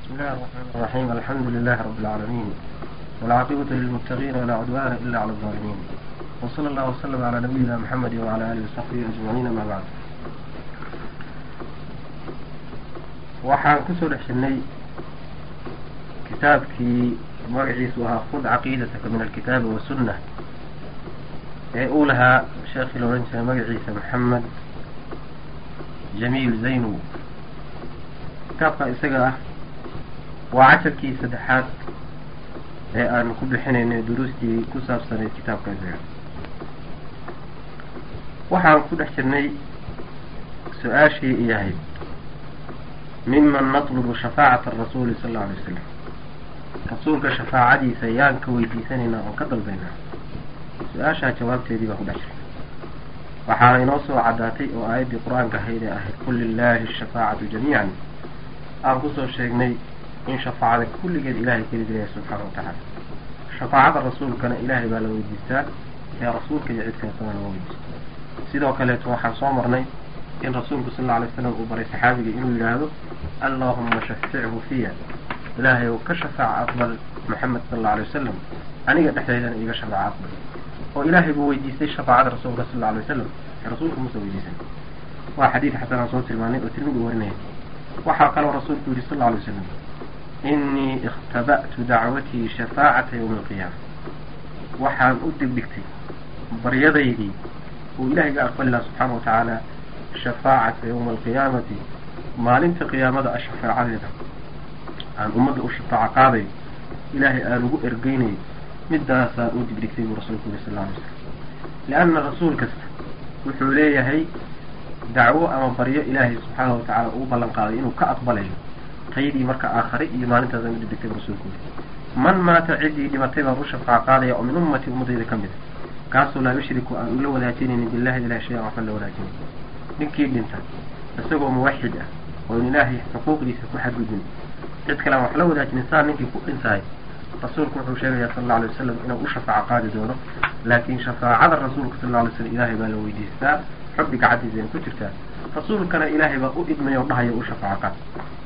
بسم الله الرحمن الرحيم الحمد لله رب العالمين والعاقبة للمتقين ولا عدوان إلا على الظالمين وصلى الله وسلم على نبينا محمد وعلى آله وصحبه أجمعين ما بعد waxaan kusoo dhex jirnay kitaabkii magaciisu ahaa khud caqiidataka min alkitaabi wasunna ee uu lahaa sheekhii la odhan jiray magaciisa maxamed jamiil zaynow kitaabka isaga ah waa casharkii saddexaad ee aanu ku bixinaynay duruustii ku saabsanayd kitaabka isaga waxaan ku dhex jirnay su-aashii iyo ahayd miman natlubu shafaacata arasuuli sal alla alay wasalam rasuulka shafaacadiisa yaan ka weydiisanaynaa oon ka dalbaynaa su-aashaa jawaabteedii baan ku dhex jirnay waxaana inoo soo caddaatay oo aayaddii qur-aanka ahayd ee ahayd qul lilaahi ashafaacatu jamiican aan kusoo sheegnay in shafaacada kulligeed ilahay keli leeyahay subxaana wa tacaala shafaacada rasuulkana ilaahay baa la weydiistaa ee rasuulka iyo cid kaleetana lama weydiisto sidoo kaleeto waxaan soo marnay in rasuulku sal alla alay slam uu baray saxaabiga inuu yidhaahdo allahuma shafichu fiya ilaahay ou ka shafaaca aqbal maxamed sal alla alay wasalam aniga dhexdeydana iiga shafaaca aqbal oo ilaahay buu weydiistay shafaacada rasuulka sal alla alay wasalam ee rasuulku muuse weydiisan waa xadiid xasan aan soo tilmaanay oo tirmidi warinaya waxaa kaloo rasuulku yidhi sal alla alay wasalam inii ikhtaba'tu dacwatii shafaacata yowmi alqiyaama waxaan u dibdhigtay baryadaydii uu ilahay ga aqbali laha subxaana wa tacaala shafaacata yowma alqiyaamati maalinta qiyaamada a shafaacadeeda aan ummadda u shafaaco qaadayo ilaahay aan ugu ergeynayo midaasaan u dibdhigtay buu rasuulku yiri sal alla alay slam lianna rasuul kasta wuxuu leeyahay dacwo ama baryo ilaahay subxaana wa tacaala uu ballan qaaday inuu ka aqbalayo taydii marka aakhare iyo maalintaasaan u dibdhigtay buu rasuulku yiri man maata ciddii dhimatay baan u shafaaco qaadaya oo min ummati ummadayda ka mid a kaasoo laa yushriku aan ula wadaajinaynin billahi ilahi shay an waxban la wadaajinayn ninkii dhinta isagoo muwaxid ah oo in ilaahay xuquuqdiisa ku xadgudbin cid kale aan wax la wadaajinin saa ninkii ku dhintahay rasuulku wuxuu sheegayaa sal alla alay wasalam inuu u shafaaco qaadi doono laakiin shafaacada rasuulka sal alla alay slam ilaahay baa la weydiistaa xubbi gacantiisayna ku jirtaa rasuulkana ilaahay baa u idmay oo dhahayo u shafaaco qaad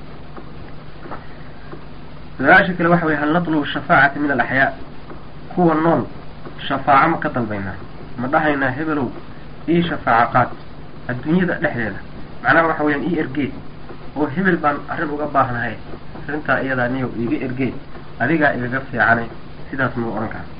su-aasha kale waxa weye hal natlubu shafaacata min alaxyaa kuwa nool shafaaco ma ka dalbaynaa ma dhahaynaa hebelow ii shafaaco qaad adduunyada dhexdeeda macnaha waxa weyaan ii ergeed oo hebel baan arrin uga baahnahay arrintaa iyadaa niyow iiga ergeed adigaa igaga fiicanay sidaas mau odhan kara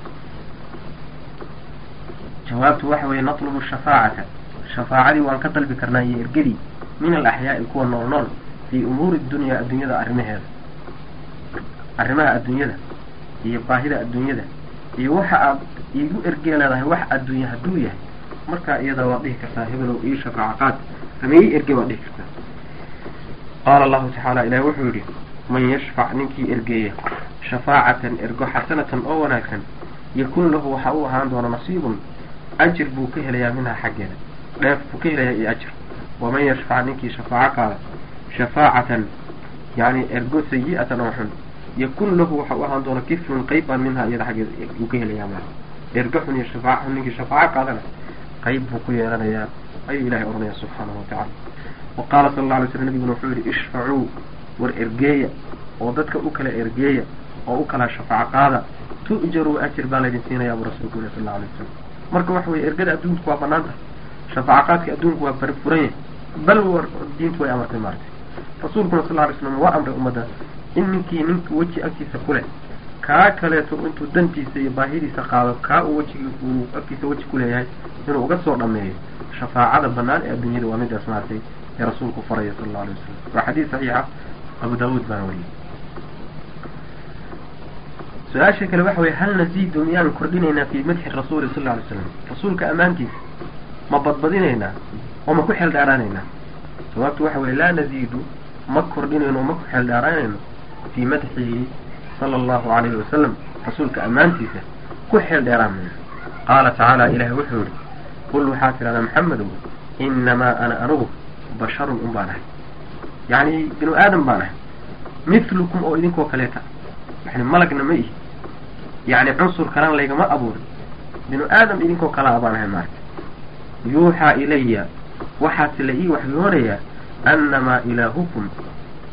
jawaabtu waxa weeye natlubu shafaacata shafaacadii waan ka dalbi karnaa iyo ergadii min alaxyaa'i kuwa nool nool fii umuuri dunyaa adduunyada arrimaheeda arrimaha adduunyada iyo baahida adduunyada iyo waxa aad iigu ergee leedahay wax adduunya hadduu yahay markaa iyadaa waad dhihi kartaa hebelow ii shafaaco qaad ama ii erge waad dhihi kartaa qaala allahu tacaala ilahi wuxuu yidhi man yashfac ninkii ergeeya shafaacatan ergo xasanatan oo wanaagsan yakun lahu waxa u ahaan doona nasiibun ajir buu ka helayaa minhaa xaggeeda dheef buu ka helayaa iyo ajir waman yashfac ninkii shafaaco qaada shafaacatan yani ergo sayi-atan oo xun yakun lahu waxa u ahaan doona kiflun qayb baan minhaa iyada xaggeeda uu ka helayaa maa ergo xun iyo shafaaco xun ninkii shafaaco qaadana qayb buu ku yeelanayaa ayuu ilahay odhanaya subxaanahu watacala wa qaala sala alla alay slam nabiguna wuxuu yihi ishfacuu war ergeeya oo dadka u kala ergeeya oo u kala shafaaco qaada tu'jaruu ajir baa laydin siinayaa buu rasuulku yiri sal alla alay wasalam marka waxa weye ergada adduunku waa banaan tahay shafaaco qaadka adduunku waa barfuran yahay bal war diintu way amartay maartay rasuulkuna sal alla alay slam waa amray ummadda in ninkii ninka weji agtiisa ku leh kaa kaleeto intuu dantiisa iyo baahidiisa qaado kaa uu wejigi uu agtiisa weji ku leeyahay inuu uga soo dhameeyo shafaacada banaan ee adduunyada waa midaas maartay ee rasuulku faraya sala alla alay wasalam waa xadiis saxiixa abu daawuud baana wariyey su-aasha kale waxa weye hal naziidu miyaan kordhinaynaa fii madxi rasuuli sal alla alay slam rasuulka ammaantiisa ma badbadinaynaa oo ma ku xeel dheeraanaynaa jawaabtu waxa weye laa naziidu ma kordhinayno oo ma ku xeel dheeraanayno fii madxihi sala allahu alayhi wasalam rasuulka ammaantiisa ku xeel dheeraan mayno qaala tacaala ilahi wuxuu yihi qul waxaa tidhahdaa maxamedow inamaa ana anugu basharun un baan ahay yacni binu aadam baan ahay mithlukum oo idinkoo kaleeta yani malagna ma ihi yacni cunsur kalan laygama abuurin binu aadam idinkoo kalaa baan ahay maarta yuuxaa ilaya waxaase la ii waxyoonayaa annamaa ilaahukum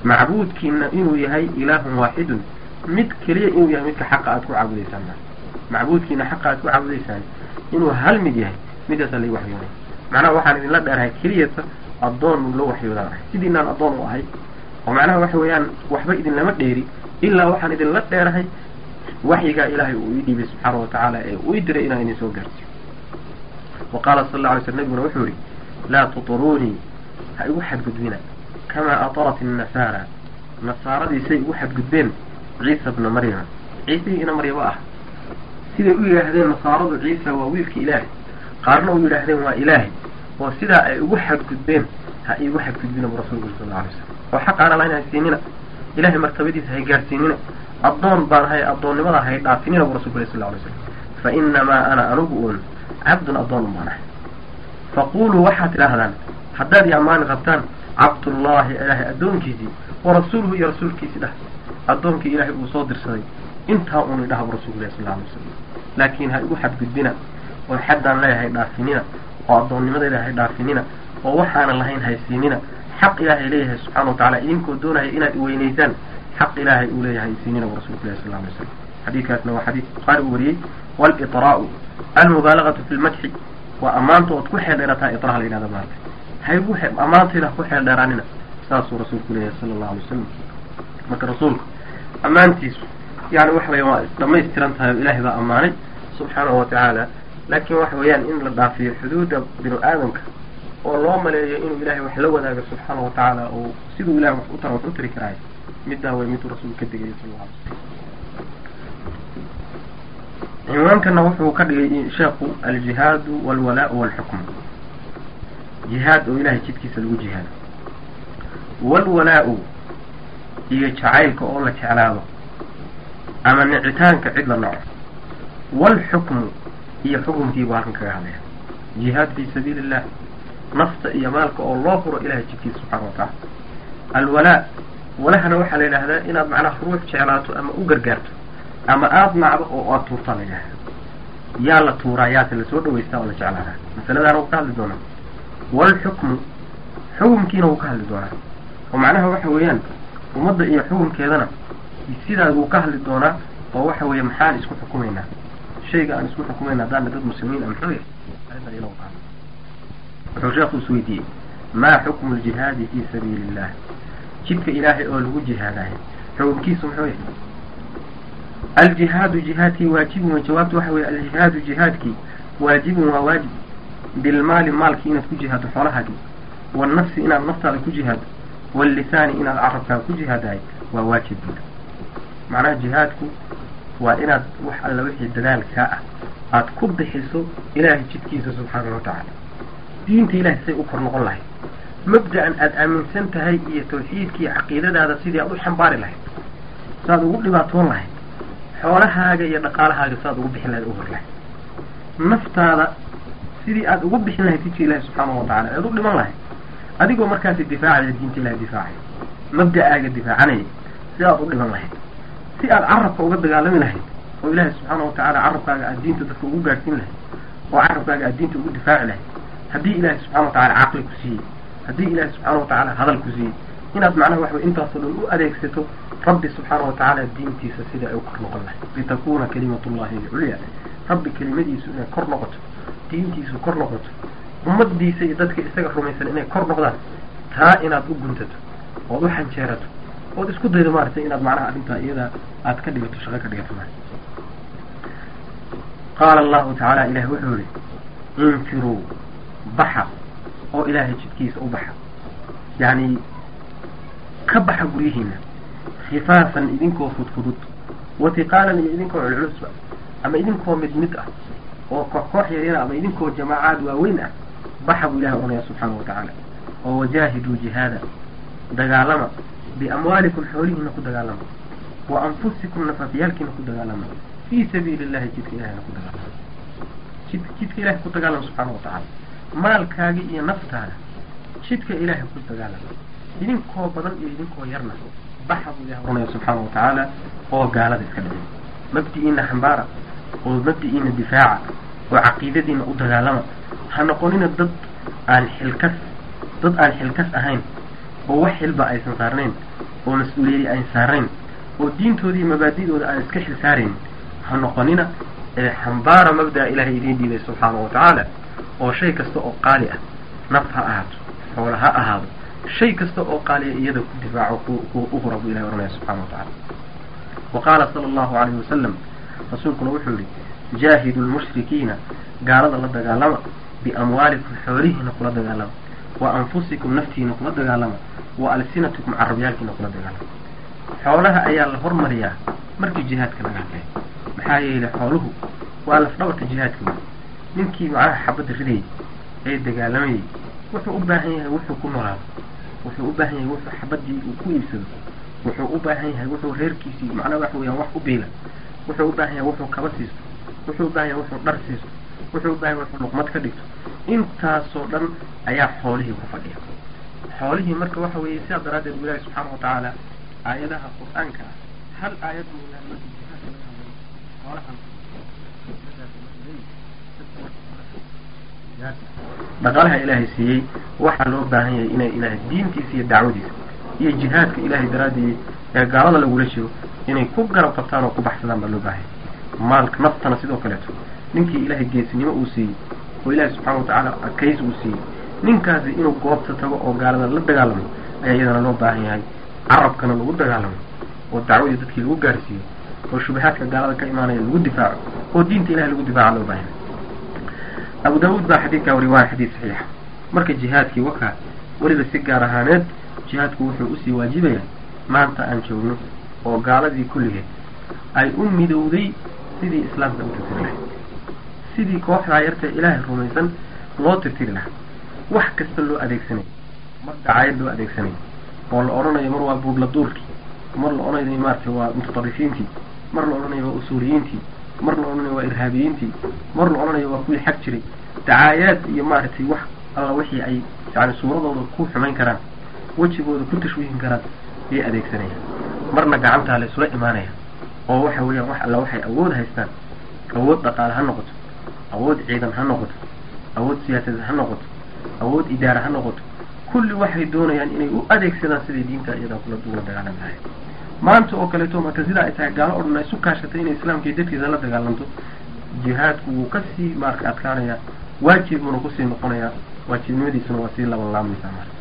macbuudkiina inuu yahay ilaahun waaxidun mid keliya inuu yahay midka xaqa aad ku caabudaysaan macbuudkiina xaqa aad ku caabudaysaan inuu hal mid yahay midaasaa lai waxyoonay macnaha waxaan idinla dheerahay keliyata addoon loo waxyoodaan ahay sidiinaan addoon u ahay oo macnaha waxa weeyaan waxba idinlama dheeri ilaa waxaan idinla dheerahay waxyigaa ilaahay uu ii dhiibay subxaana wa tacaala ee uu ii diray inaan idin soo gaarsiyo wa qaala sal alla alay sl nabiguna wuxuu yihi laa tuturuunii ha igu xadgudbina kamaa atarat innasaara nasaaradiisay igu xadgudbeen ciisa bna maryama ciisihii ina maryamo ah siday u yidhaahdeen nasaaradu ciisa waa wiilka ilaahay qaarna u yidhaahdeen waa ilaahay oo sidaa ay ugu xadgudbeen ha iigu xadgudbina bu rasulku sal alla alay slam oo xaqaana lahayn haysiinina ilahay martabadiisa hay gaarsiinina addoon baan hay addoonnimada hay dhaafinina bu rasulku sal alay slam fa inamaa ana anugu uun cabdun addoon un baan ahay faquluu waxaad tidhaahdaan haddaad i ammaani qabtaan cabdullaahi ilaahay addoonkiisii wa rasuuluhu iyo rasuulkiisii dhah addoonkii ilaahay uu soo dirsaday intaa uun idhaha bu rasulku ilahi sal alay wasalam laakiin ha igu xadgudbina oo xaddaan leeyahay dhaafinina oo addoonnimadayda hay dhaafinina oo waxaanan lahayn haysiinina xaq ilaahay leeyahay subxana wa tacala idinkoo doonaya inaad iweynaysaan xaq ilaahay uu leeyahay haysiinina bu rasulku ilahi sal alay wasalam xadiidkaasna waa xadiid bukhaari uu wariyey waliطraa'u almubaalagatu fi lmadxi waa ammaanta ood ku xeel dheerataa iطraa la yidhahda maarta haygu ammaantayda ha ku xeel dheeraanina saasuu rasuulku leeyahay sala allahu alay wasalam marka rasuulku ammaantiisu yani waxa weya waa dhamaystiran tahay oo ilaahay baa ammaanay subxaanahu wa tacaala laakiin waxa weeyaan in la dhaafiyo xuduudda binu aadamka oo loo maleeyo inuu ilahay wax la wadaago subxaana wa tacaala oo siduu ilahay wax u tara wax u tari karaayo middaa way miduu rasuulku ka digaya sal alla alay slam cinwaankana wuxuu ka dhigay sheekhu aljihaadu walwalaau walxukm jihaad oo ilahay jidkiisa lagu jihaado walwalaau iyo jacaylka oo la jeclaado ama nicitaanka cid la naco walxukmu iyo xukumkiibuu halkan kaga hadlaya jihaad fii sabiili illah nafta iyo maalka oo loo furo ilahay jidkiisa subxaana wa tacaala alwalaa walahana waxaa la yidhaahdaa inaad macnaha ruux jeclaato ama u gargaarto ama aada nacdo oo aad tuurtaa la yidhahda yaa la tuuraa yaase lasoo dhawaystaa oo la jeclaadaa masaladaana wuu ka hadli doonaa walxukmu xukumkiina wuu ka hadli doonaa oo macnaha waxa weeyaan ummadda iyo xukumkeedana sidaas wuu ka hadli doonaa oo waxa weeye maxaan isku xukumaynaa shayga aan isku xukumayna haddaana dad muslimiin a muxuu yahay arrintan iyadoo ka hadla wuxuu sheekhu is weydiiyey maa xukmu ljihaadi fii sabiili illah jidka ilaahay oo lagu jihaadahay xukumkiisu muxuu yahay aljihaadu jihaadkii waajibun jawaabtu waxa weye aljihaadu jihaadkii waajibun waa waajib bilmaali maalkii inaad ku jihaado xoolahaagii wannafsi inaad naftaada ku jihaado wallisaani inaad carabkaaga ku jihaadahay waa waajib buda macnaha jihaadku waa inaad wax alla wixii dadaalkaa ah aad ku bixiso ilaahay jidkiisa subxaanahu watacaala diinta ilahay say u kor noqon lahayd mabda-an aada aaminsan tahay iyo tawxiidkii caqiidadaada sidii aad u xambaari lahayd saaad ugu dhibaatoon lahayd xoolahaaga iyo dhaqaalahaaga saaad ugu bixin lahayd u hor lahayd naftaada sidii aad ugu bixin lahayd jidka ilahi subxaanahu watacala ead u dhiman lahayd adigoo markaasi difaacaya diinta ilahi difaacaya mabda-aaga difaacanaya si aad u dhiman lahayd si aad carabka uga dagaalami lahayd oo ilaahi subxaana watacaala carabkaaga aad diinta dadka ugu gaadhsiin lahayd oo carabkaaga aad diinta ugu difaaci lahayd haddii ilaahi subxana watacala caqli ku siiyey haddii ilaahi subxaana watacaala hadal ku siiyey inaad macnaha waxa wey intaasoo dhan u adeegsato rabbi subxaana watacaala diintiisa sida ay u kor noqon lahayd litakuna kalimatullahi alculya rabbi kelimadiisu inay kor noqoto diintiisu kor noqoto ummadiisa iyo dadka isaga rumaysan inay kor noqdaan taa inaad u guntato ood u xanjeerato ood isku daydo maaragtay inaad macnaha arrintaa iyada aad ka dhigato shaqo ka dhigato ma qaala allahu tacaala ilahi wuxuu yihi infiruu baxa oo ilaahay jidkiisa u baxa yacni ka baxa guryihiina khifaafan idinkoo fudfudud watiqaalan iyo idinkoo culculusba ama idinkoo mid mid ah oo koox koox yaryara ama idinkoo jamaacaad waaweyn ah baxa buu ilahi oranaya subxaana wa tacaala oo wajaahiduu jihaada dagaalama biamwaalikum xoolihiina ku dagaalama wa anfusikum nafafyaalkiina ku dagaalama fii sabiili illahi jidka ilahina ku dagaalama jid jidka ilahay ku dagaalama subxaana wa tacaala maalkaagi iyo naftaada jidka ilaahay ku dagaalama idinkoo badan iyo idinkoo yarna baxa buu ilahi oranaya subxaana wa tacaala oo gaalada iska dhicin mabdi-iina xambaara oo mabdi-iina difaaca oo caqiidadiina u dagaalama ha noqonina dad aan xilkas dad aan xilkas ahayn oo wax xilba aysan saarnayn oo mas-uuliyadi aan saarayn oo diintoodii mabaadidooda aan iska xil saarayn ha noqonina ee xambaara mabda'a ilaahay idiin dhiibay subxaanahu watacaala oo shay kasta oo qaali ah naf ha ahaato xoola ha ahaado shay kasta oo qaaliya iyada ku difaaco ku u hura buu ilahay ohanaya subxana wa tacala wa qaala sala allahu alayhi wasalam rasuulkuna wuxuu yihi jaahidu lmushrikiina gaalada la dagaalama biamwaalikum xoolihiina kula dagaalama wa anfusikum naftiina kula dagaalama wa alsinatikum carabyaalkiina kula dagaalama xoolaha ayaa la hormariyaa markii jihaadka laga hadlay maxaa yeelay xooluhu waa lafdhabarka jihaadka wey ninkii macnaha xabadda ridayay ee dagaalamayay wuxuu u baahan yahay wuxuu ku noolaado wuxuu u baahan yahay wuxuu xabadii uu ku iibsado wuxuu u baahan yahay wuxuu reerkiisii macnaha waxa weeyaan wax u biila wuxuu u baahan yahay wuxuu kaba siisto wuxuu u baahan yahay wuxuu dhar siisto wuxuu u baahan yahay wuxuu luqmad ka dhigto intaasoo dhan ayaa xoolihii ku fadhiya xoolihii marka waxa weeye sidaa daraaddeed bu ilaahi subxaana watacaala aayadaha qur-aanka ah hal aayad mooyaan markii jihaadka laga hadlay xoolahan dhaqaalaha ilaahay siiyey waxaa loo baahan yahay inay ilaahay diintiisa iyo dacwadiisa iyo jihaadka ilaahay daraadii ee gaalada lagula jiro inay ku garab qabtaan oo ku baxsadaan baa loo baahan yahay maalka naftana sidoo kaleeto ninkii ilaahay geesinimo uu siiyey oo ilaahay subxaana watacaala adkays uu siiyey ninkaasi inuu goobta tago oo gaalada la dagaalamo ayaa iyadana loo baahan yahay carabkana lagu dagaalamo oo dacwadii dadkii lagu gaarsiiyo oo shubahaadka gaalada ka imaanaya lagu difaaco oo diinta ilahay lagu difaaca loo baahan yahay abu daawuud baa xadiidkaa wari waa xadiid saxiixa marka jihaadkii wakaa weliba si gaar ahaaneed jihaadku wuxuu usii waajibayaa maanta aan joogno oo gaaladii kulligeed ay u midowday sidii islaamka u tirtiri lahay sidii kooxdaa yartee ilaahay rumaysan loo tirtiri lahaa wax kasta loo adeegsanayo mar dacaayad loo adeegsanayo oo la odhanayo mar waa buudla duurkii mar la odhanayo maaragtay waa mutatarrifiintii mar la odhanayo waa usuuliyiintii mar la odhanayo waa irhaabiyiintii mar la odhanayo waa kuwii xag jiray dacaayaad iyo maaragtay wax alla wixii ay yani suuradooda ku xumayn karaan wejigooda ku tashwiihin karaan ayay adeegsanayaan marna gacantaa la isula imaanaya oo waxa weeyaan wax alla waxay awood haystaan awood dhaqaale ha noqoto awood ciidan ha noqoto awood siyaasadeed ha noqoto awood idaara ha noqoto kulli waxay doonayaan inay u adeegsadaan siday diinta iyadaa kula duula dagaalan lahay maanta oo kaleeto marka sidaa ay tahay gaalo o dhan ay isu kaashatay inay islaamka iyo dadkiisa la dagaalanto jihaadku wuu kasii maarka adkaanayaa waajib buuna kusii noqonayaa waajibnimadiisuna waa sii laban laamaysaa marka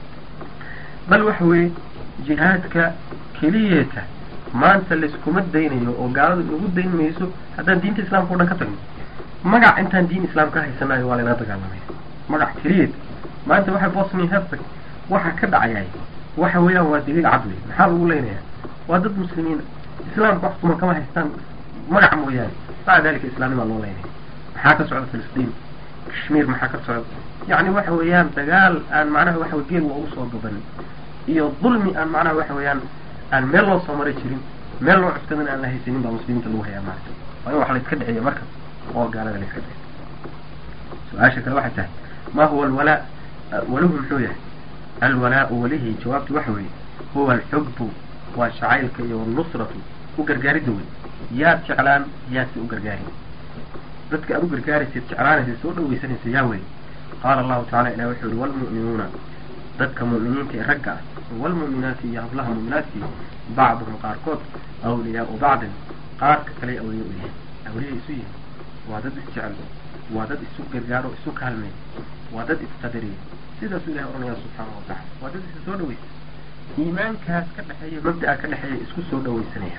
bal waxa weeye jihaadka keliyeeta maanta layskuma daynayo oo gaaladu inagu dayn mayso haddaan diinta islaamka o dhan ka tagno magac intaan diin islaam ka haysanayo waa laynaga dagaalamaya magac keliyeed maanta waxa bosnia herceg waxa ka dhacayay waxa weeyaan waa daliil cad wey maxaa lagu leynayaa waa dad muslimiina islaamka wax tuman kama haystaan magac mooyaane maca dalika islaamnimaa loo leynaya maxaa ka socda filistiin kashmiir maxaa ka socda yacni waxa weeyaan dagaal aan macnaha waxa wey geel waa usoo gabanin iyo dulmi aan macnaha waxa weeyaan aan meel loo soo maray jirin meel loo cuftadan aan la haysanin baa muslimiinta lagu hayaa maarka waa in wax la iska dhiciyo marka oo gaalada la iska dhiciyo su-aasha kale waxay tahay ma huwa alwalaa waluhu muxuu yahay alwalaau walihi jawaabtu waxa weeye huwa alxubbu waa shacaylka iyo walnusratu u gargaaridda wey yaad jeclaan yaadse u gargaari dadka aad u gargaaraysayd jeclaanaysa soo dhawaysanaysa yaa wey qaala allahu tacala ilah wuxuu yihi walmu'minuuna dadka mu'miniinta ee ragga ah walmu'minaati iyo hablaha mu'minaadkii bacduhum qaarkood awliyaau bacdin qaarka kale awliya u yahay awliya isu yihin waa dad isjecel waa dad isu gargaaro isu kaalmeey waa dad isqadariya sidaasuu ilahay ohanaya subxaanahu watacala waa dad isa soo dhawaysa iimaankaas ka dhexeeya mabda'a ka dhexeeya isku soo dhawaysanaya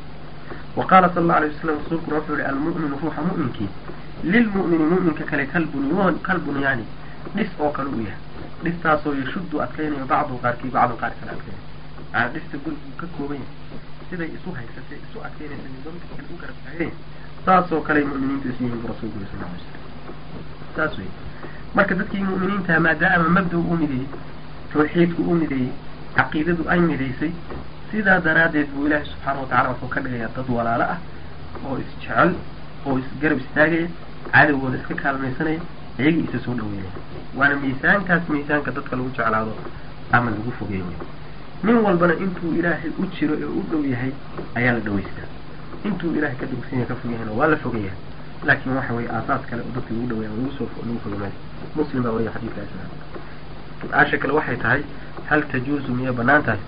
wa qaala sala allau alay wasalam rasuulkuna wuxuu yihi almu'minu ruuxa mu'minkii lilmu'mini mu'minka kale kalbunyan kalbunyaani dhis oo kale u yahay dhistaasoo yashuddu adkaynayo bacdu qaarkii bacdu qaar kale adkaynayo maanaa dhista guriguu ka kooban yahay siday isu haysatay isu adkaynaysa nidaamka kale u garab taageen saasoo kale mu'miniintu isu yihiin bu rasulku yiri sal alay slam saas wey marka dadkii mu'miniintaha maadaama mabda u mideeyey tawxiidku u mideeyey caqiidadu ay midaysay sidaa daraaddeed buu ilaahay subxaana watacala wuxuu ka dhigayaa dad walaalo ah oo isjecel oo isgarab istaagaya cadowgooda iska kaalmaysanaya iyagii isa soo dhaweynaya waana miisaankaas miisaanka dadka lagu jeclaado ama lagu fogeeyo nin walbana intuu ilaahay u jiro ee u dhow yahay ayaa la dhawaystaa intuu ilahay ka dugsan yahay ka fog yahayna waa la fogeeyaa laakiin waxa weeye aasaas kale oo dadka lagu dhaweeya lagu soo lagu fogamaayo muslim baa wariya xadiidka islam su-aasha kale waxay tahay hal tajuuzu miyay banaan tahay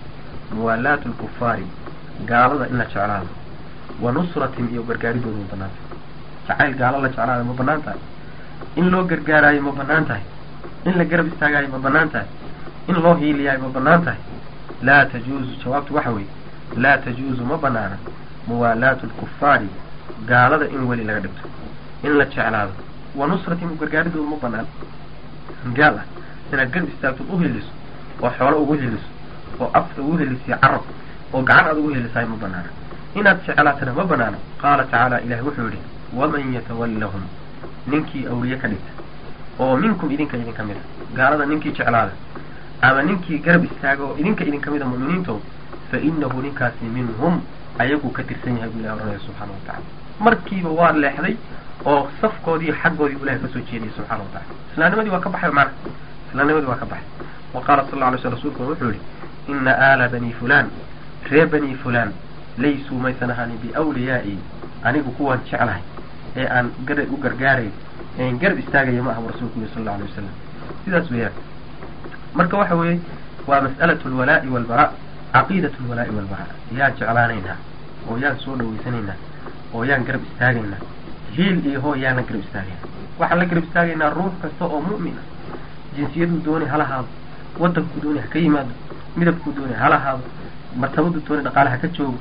muwaalaatu lkufaari gaalada in la jeclaado wa nusratin iyo gargaaridooda ma banaan tahay jacayl gaalo la jeclaado ma banaan tahay in loo gargaaraayo ma banaan tahay in la garab istaagaayo ma banaan tahay in loo hiiliyaayo ma banaan tahay laa tajuuzu jawaabtu waxa weeye laa tajuuzu ma banaana muwaalaatu lkufaari gaalada in weli laga dhigto in la jeclaado wa nusratin gargaaridooda ma banaan gaal ah inaad garab istaagtood u hiliso oo xoolo ugu hiliso oo afka ugu helisiyo carab oo gacan aad ugu helisaay ma banaana inaad jeclaatana ma banaana qaala tacaala ilahi wuxuu yidhi waman yatawallahum ninkii awliye ka dhigta oo minkum idinka idin ka mid a gaalada ninkii jeclaada ama ninkii garab istaaga oo idinka idin ka mid a mu'miniinto fa inahu ninkaasi minhum ayaguu ka tirsan yahay buu ilahi oranaya subxana wa tacala markiiba waa leexday oo safkoodii xaggoodii bu ilahay kasoo jeediyay subxana wa tacala islaamnimadii waa ka baxay macna islaamnimadii waa ka baxay wa qaala sal alla lay sl rsulkuna wuxuu yihi ina aala bani fulan ree bani fulan laysuu maysan ahaanin biwliyaai anigu kuwaan jeclahay ee aan gara u gargaarayo een garab istaagaya ma aha rasuulku yiri sal alla alay wasalam sidaas weeyaan marka waxa weeye waa mas'alatu alwalaa'i walbaraa caqiidatu alwalaa'i walbaraa yaan jeclaanaynaa oo yaan soo dhawaysanaynaa oo yaan garab istaagaynaa hiil iyo hoo yaanan garab istaagaynaa waxaan la garab istaagaynaa ruux kasta oo mu'min ah jinsiyaduu dooni hala haado waddankuu dooni ha ka yimaado midabkuu dooni hala haado martabaduu dooni dhaqaale ha ka joogo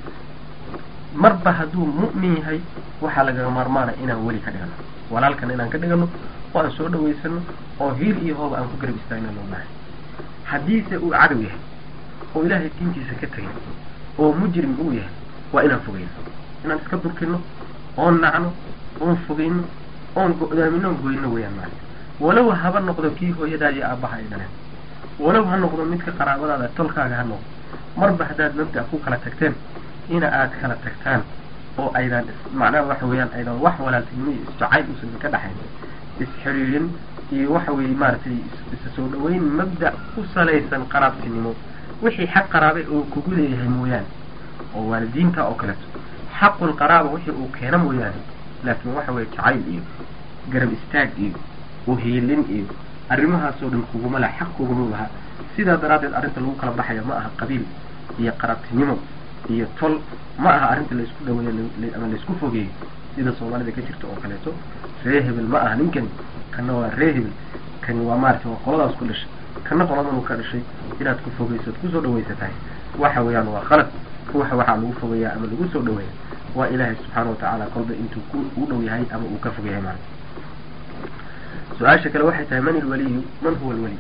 marba hadduu mu'min yahay waxaa lagaga maarmaana inaan weli ka dhigano walaalkana inaan ka dhigano oo aan soo dhawaysano oo hiil iyo hooba aan ku garab istaagna loo baahay haddiise uu cadow yahay oo ilaahay diintiisa ka tegay oo mujrim uu yahay waa inaan fogeyno inaan iska durkino oon nacno oon fogeyno oon go-daamino oon goyno weeyaan maana walow haba noqdo kii hooyadaa iyo aabbaha ay dhaleen walow ha noqdo midka qaraabadaada tolkaaga ha noqdo marba haddaad mabda ku kala tagteen ina aad kala tagtaan oo aydan macnaha waxa weeyaan aydan wax walaaltinimo iyo isjacayl uusan ka dhaxayn isxiriirin iyo waxa weeye maaragtay isa soo dhaweyn mabda ku salaysan qaraabtinimo wixii xaq qaraabe oo kugu leeyahay mooyaane oo waalidiinta oo kaleeto xaqul qaraaba wixii uu keena mooyaane laakiin waxa weeye jacayl iyo garab istaag iyo uhiilin iyo arrimahaasoo dhan kuguma laha xaq kuguma laha sidaa daraaddeed arrinta lagu kala baxaya ma aha qabiil iyo qaraabtinimo iyo tol ma aha arrinta laysku dhaweeyo ama laysku fogeeyo sida soomaalida ka jirta oo kaleeto ree hebel ma aha ninkani kana waa ree hebel kani waa maaragtay waa qoladaas ku dhashay kana qoladan uu ka dhashay inaad ku fogeyso ad kusoo dhawaysatahay waxa weeyaan waa khalad ruuxa waxaa lagu fogeeyaa ama lagu soo dhaweeya waa ilaahay subxaana watacaala kolba intuu ku u dhow yahay ama uu ka fog yahay maarata su-aasha kale waxay tahay man ilwaliyu man huwa alweli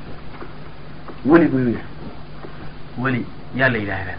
weligu yuu yahay weli yaa la yidhaahdaa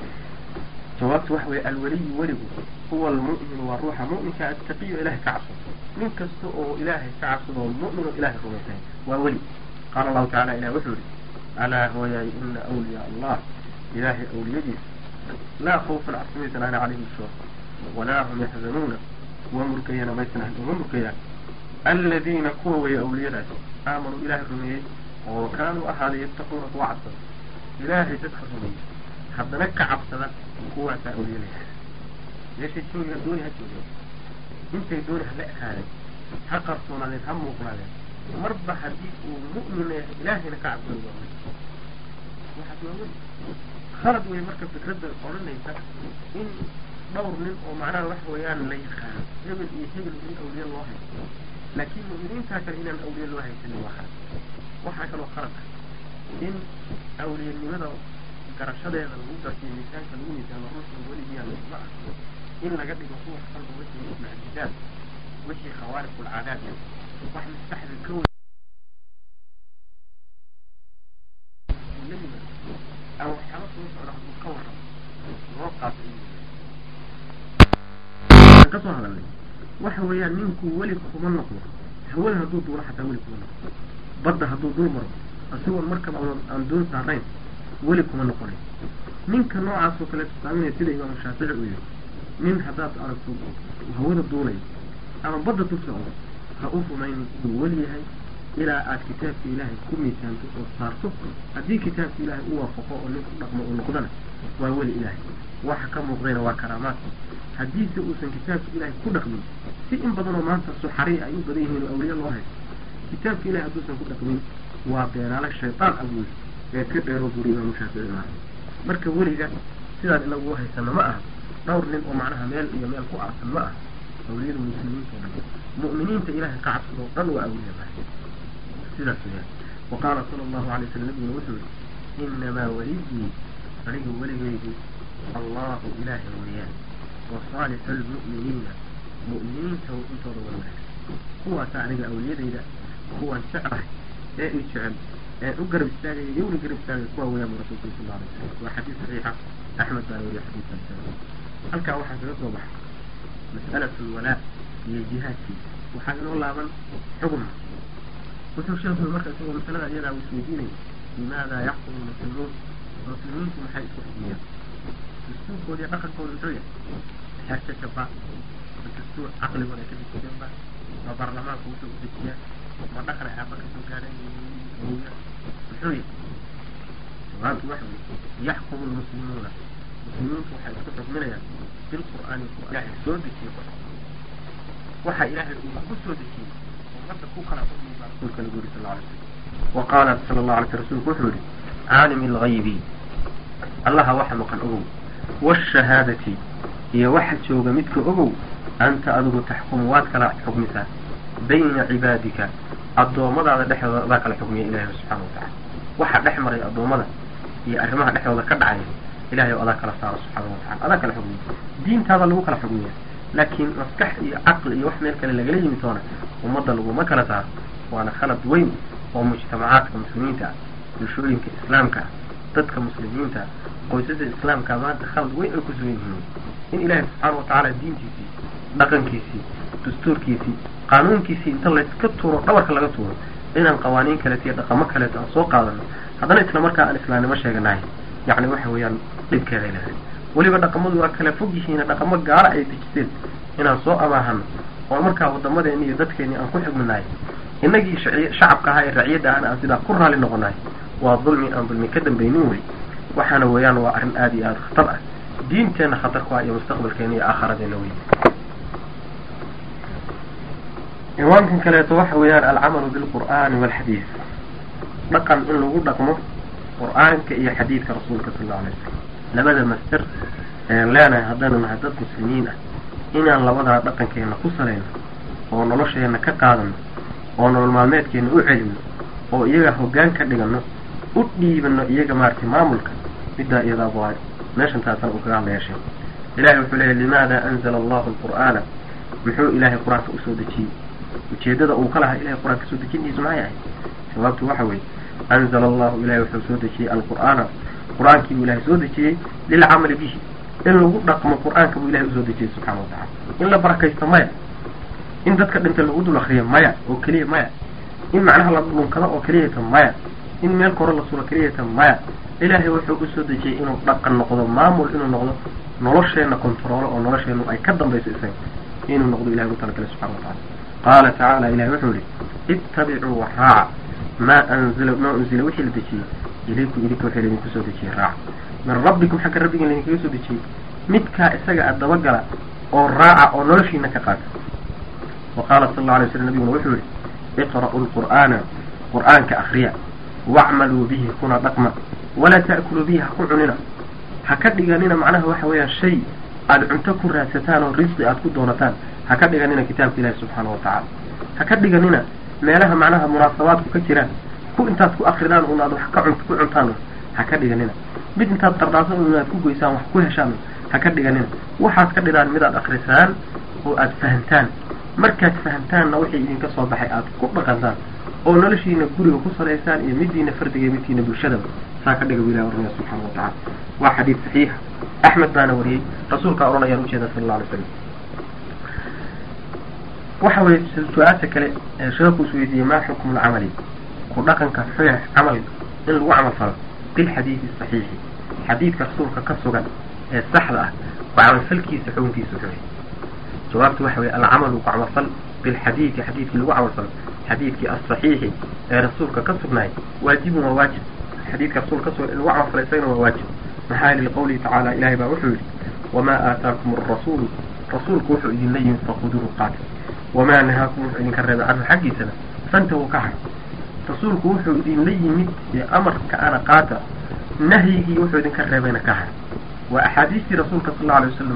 jawaabtu waxa weeye alweliyu weligu huwa almu'minu waa ruuxa mu'minka attaqiyo ilahay ka cabsado nin kasta oo ilaahay ka cabsado oo mu'min oo ilahay rumaysan waa weli qaala allahu tacala ilah wuxuu yihi alaa hooyaay ina awliyaa allah ilaahay awliyadiisa laa khawfan cabsimaysan ana calayhim shuur walaa hum yaxzanuuna kuwa murgayana maysan ahan uma murgayaan aladiina kuwa weeye awliyadaas aamanuu ilaahay rumeeyey oo kaanuu ahaaday yattaquuna kuwa cabsada ilaahay dadka rumeeyey haddana ka cabsada kuwaasaa awliyadaysa meeshay joogi dooni ha joogen intay dooni ha la ekaadeen ha qarsoonaadeen ha muuqnaadeen marba haddii uu mu'min yahay ilaahayna ka cabsado waa weli waxaas waa weli khalad wey marka fikradda odhanaysa in dhowr nin oo macnaha waxa weeyaan la yaqaano hebel iyo hebel in awliye loo haysto laakiin mu'miniintaa kale inaan awliye loo haysanin waa khalad waxaa kaloo khalad ah in awliyanimada garashadeeda lagu garsiyo miisaanka lagu miisaamo ruuxu weligiyaa ma ah in laga dhigo kuwa qalba wixii mucjizaad wixii khawaariqul caadaad wax maskaxda ka wey ama waxyaaba soo socda hadduu ka warramo loo qaato ka soo hadalnay waxa weeyaan ninku weli kuma noqdo hawada hadduu duulo xataa weli kuma noqdo badda hadduu dul maro isagoon markaba aan doon saarayn weli kuma noqonay ninka noocaas oo kale tusaaminaya sida imaamu shaafici uu yihi nin haddaad aragto hawada duulay ama badda dul socdo ha u rumaynin inuu weli yahay ilaa aad kitaabka ilaahay ku miisaanto oo saarto haddii kitaabka ilaahay u waafaqo oo nin ku dhaqmo uu noqdana waa weli ilaahay waxa ka muuqdayna waa karaamaad haddiise uusan kitaabka ilaahay ku dhaqmin si in badanoo maanta suxari ay u badan yihiin oo awliye loo haysto kitaabka ilahay hadduusan ku dhaqmin waa beenaale shaytaan abuuri ee ka dheero buri imaamu shaafici maaha marka weliga sidaan inagu haysano ma aha dhowr nin oo macnaha meel iyo meel ku aasan ma aha awliyada muslimiinta oo dhan mu'miniinta ilahay ka cabsadoo dhan waa awliya mahay sidaas weyaan wa qaala sala allahu alay wasalam nabiguna wuxuu yihi inamaa waliyii aniga weligaygu allahu ilaahay weeyaan wa saalixu lmu'miniina mu'miniinta intooda wan wanaagsan kuwaasa aniga awliyadayda kuwan jeclahay ee i jecel ee u garab istaagaya yowna garab istaagaya kuwa weeyaan bu rasulku sal alla alay wasalam waa xadiis saxiixa axmed baana weriya xadiiskaas halkaa waxaa kaga soo baxay mas'alatu lwalaa iyo jihaadkiisa waxaa inoo laaban xugma wuxuu sheekhu marka isagoo masalada iyadaa isweydiinaya limaada yaxkumu lmuslimuun muslimiintu maxay isku xukmiyaan dastuurkooda iyo dhaqankooda muxuu yahay xeerka jabaa ma dastuur caqligooda ay ka dejiyeenba ma baarlamaanka wuxuu u dejiyaa ma dhaqan ay aaba kasoo gaadeen muxuu yahay jawaabtu waxa weye yaxkumu lmuslimuuna muslimiintu waxay isku xukminayaan bilqur'aani ilaahay soo dejiye waxa ilaahay uu ku soo dejiyey ummadda ku kala xukmi baa rasuulka lagu yiri sal alay slam wa qaala sala allahu alay sl rsulku wuxuu yihi caalimi alghaybi allaha waxa maqan ogow waashahaadati iyo waxa jooga midka ogow anta adigu taxkumu waad kala xukmisaa bayna cibaadika addoommadaada dhexdooda adaa kala xukmiya ilahay subxana watacala waxa dhex maray addoommada iyo arrimaha dhexdooda ka dhacaya ilahay oo adaa kala saaro subxaana watacala adaa kala xukmiya diintaada lagu kala xukmiya laakiin maskax iyo caqli iyo wax meel kale lagala yimi doona ummadda laguma kala saaro waana khalad weyn oo mujtamacaadka muslimiinta ah bulshooyinka islaamka ah dadka muslimiinta qoysasa islaamka maanta khalad weyn ay ku sugan yihiin in ilaahay subxaana watacaala diintiisii dhaqankiisii dastuurkiisii qaanuunkiisii inta layska tuuro dhabarka laga tuuro inaan qawaaniin kaleeto iyo dhaqamo kaleeto aan soo qaadano haddana isla markaa aan islaamnimo sheeganahay yacni waxa weeyaan dhibkeeday leedahay weliba dhaqamadu waa kala fog yihiin dhaqamo gaala ay dejiseen inaan soo amaahano oo markaa wadamadeeni iyo dadkeeni aan ku xugminahay innagii shacabka ahaa ee raciyadda ahna aan sidaa ku raali noqonahay waa dulmi aan dulmi ka dambaynin wey waxaana weeyaan waa arrin aada iyo aada khatar ah diinteenna khatar ku ah iyo mustaqbalkeena iyo aakharadeenna wey ciwaankan kaleeto waxa weeyaan alcamalu bilqur'aani walxadiid dhaqan in lagu dhaqmo qur'aanka iyo xadiidka rasuulka sal alla alay wasalam labada master ean leenahay haddaynu nahay dad muslimiin ah inaan labadaa dhaqankeena ku salayno oo nolosheena ka qaadano oo nolol maalmeedkeena u celino oo iyaga hoggaan ka dhigano u dhiibano iyaga maaragtay maamulka middaa iyadaa waa meeshan taasana uu kaga hadlaya sheek ilahay wuxuu leeyahy limaada anzala allahu alqur'aana muxuu ilaahay qur-aanka usoo dejiyey ujeedada uu ka lahaa ilahay qur-aanka soo dejintiisu maxay ahayd jawaabtu waxa weeye anzala allahu ilahay wuxuu soo dejiyey alqur'aana qur-aankii buu ilahay soo dejiyey lilcamali bihi in lagu dhaqmo qur-aanka buu ilahay usoo dejiyey subxana watacala in la barakaysto maya in dadka dhintay lagu dul akriyo maya oo keliya maya in macnaha la dhunkado oo keliyata maya in meel kore la sulo keliyata maya ilaahay wuxuu usoo dejiyey inuu dhaqan noqdo maamul inuu noqdo nolosheenna kontaroolo oo nolosheennu ay ka dambayso isaga inuu noqdo ilahay ugu talagalay subxana watacala qaala tacaala ilahay wuxuu yihi ittabicuu waxraaca maa anzila maa unzila wixii la dejiyey ilaykum idinka waxay laydinku soo dejiyey raaca min rabbikum xagga rabbiga laydinkaga soo dejiyey midkaa isaga a dabagala oo raaca oo noloshiina ka qaata wa qaala sal alla alay slam nabiguna wuxuu yihi iqra'u lqur'aana qur'aanka akriya wacmaluu bihi kuna dhaqma walaa ta'kuluu bihi ha ku cunina ha ka dhiganina macnaha waxa weeyaan shay aada cunto ku raadsataan oo risqi aada ku doonataan ha ka dhiganina kitaabka ilaahi subxaana wa tacaala ha ka dhiganina meelaha macnaha munaasabaadku ka jiraan ku intaad ku akridaan un aad wax ka cunt ku cuntaan ha ka dhiganina mid intaad qardhaasan un aad ku goysaan wax ku heshaan ha ka dhiganina waxaad ka dhidaan midaad akrisaan oo aada fahamtaan markaad fahamtaanna wixii idinka soo baxay aada ku dhaqantaan oo noloshiina guriga ku salaysaan iyo midiina fardiga iyo midkiina bulshadaba saa ka dhiga bu ilahi oranaya subxana wa tacala waa xadiid saxiixa axmed baana wariyey rasuulkaa oranayaan ujeeda sala alla alay slam waxa weye su-aasha kale ee sheekhu is weydiiyey maa xukmu lcamali ku dhaqanka xuya camal in lagu camal falo bilxadiidi saxiixi xadiidka rasuulka ka sugan ee saxda ah ku camalfalkiisa xukunkiisa xuya jawaabtu waxa weye alcamalu ku camalfal bilxadiidi xadiidkii lagu camalfalo xadiidkii asaxiixi ee rasuulka ka sugnaay waajibun waa waajib xadiidka rasuulka ka sugan in lagu camalfalo isagana waa waajib maxaa yili liqawlihi tacaala ilahay baa wuxuu yihi wamaa aataakum arasuulu rasuulku wuxuu idinla yimid faquduuhu qaata wamaa nahaakum wuxuu idinka reebay canhu xaggiisana fantahu ka har rasuulku wuxuu idinla yimid ee amarka ana qaata nahyigii wuxuu idinka reebayna ka har waa axaadiistii rasuulka sal alla alay wasalam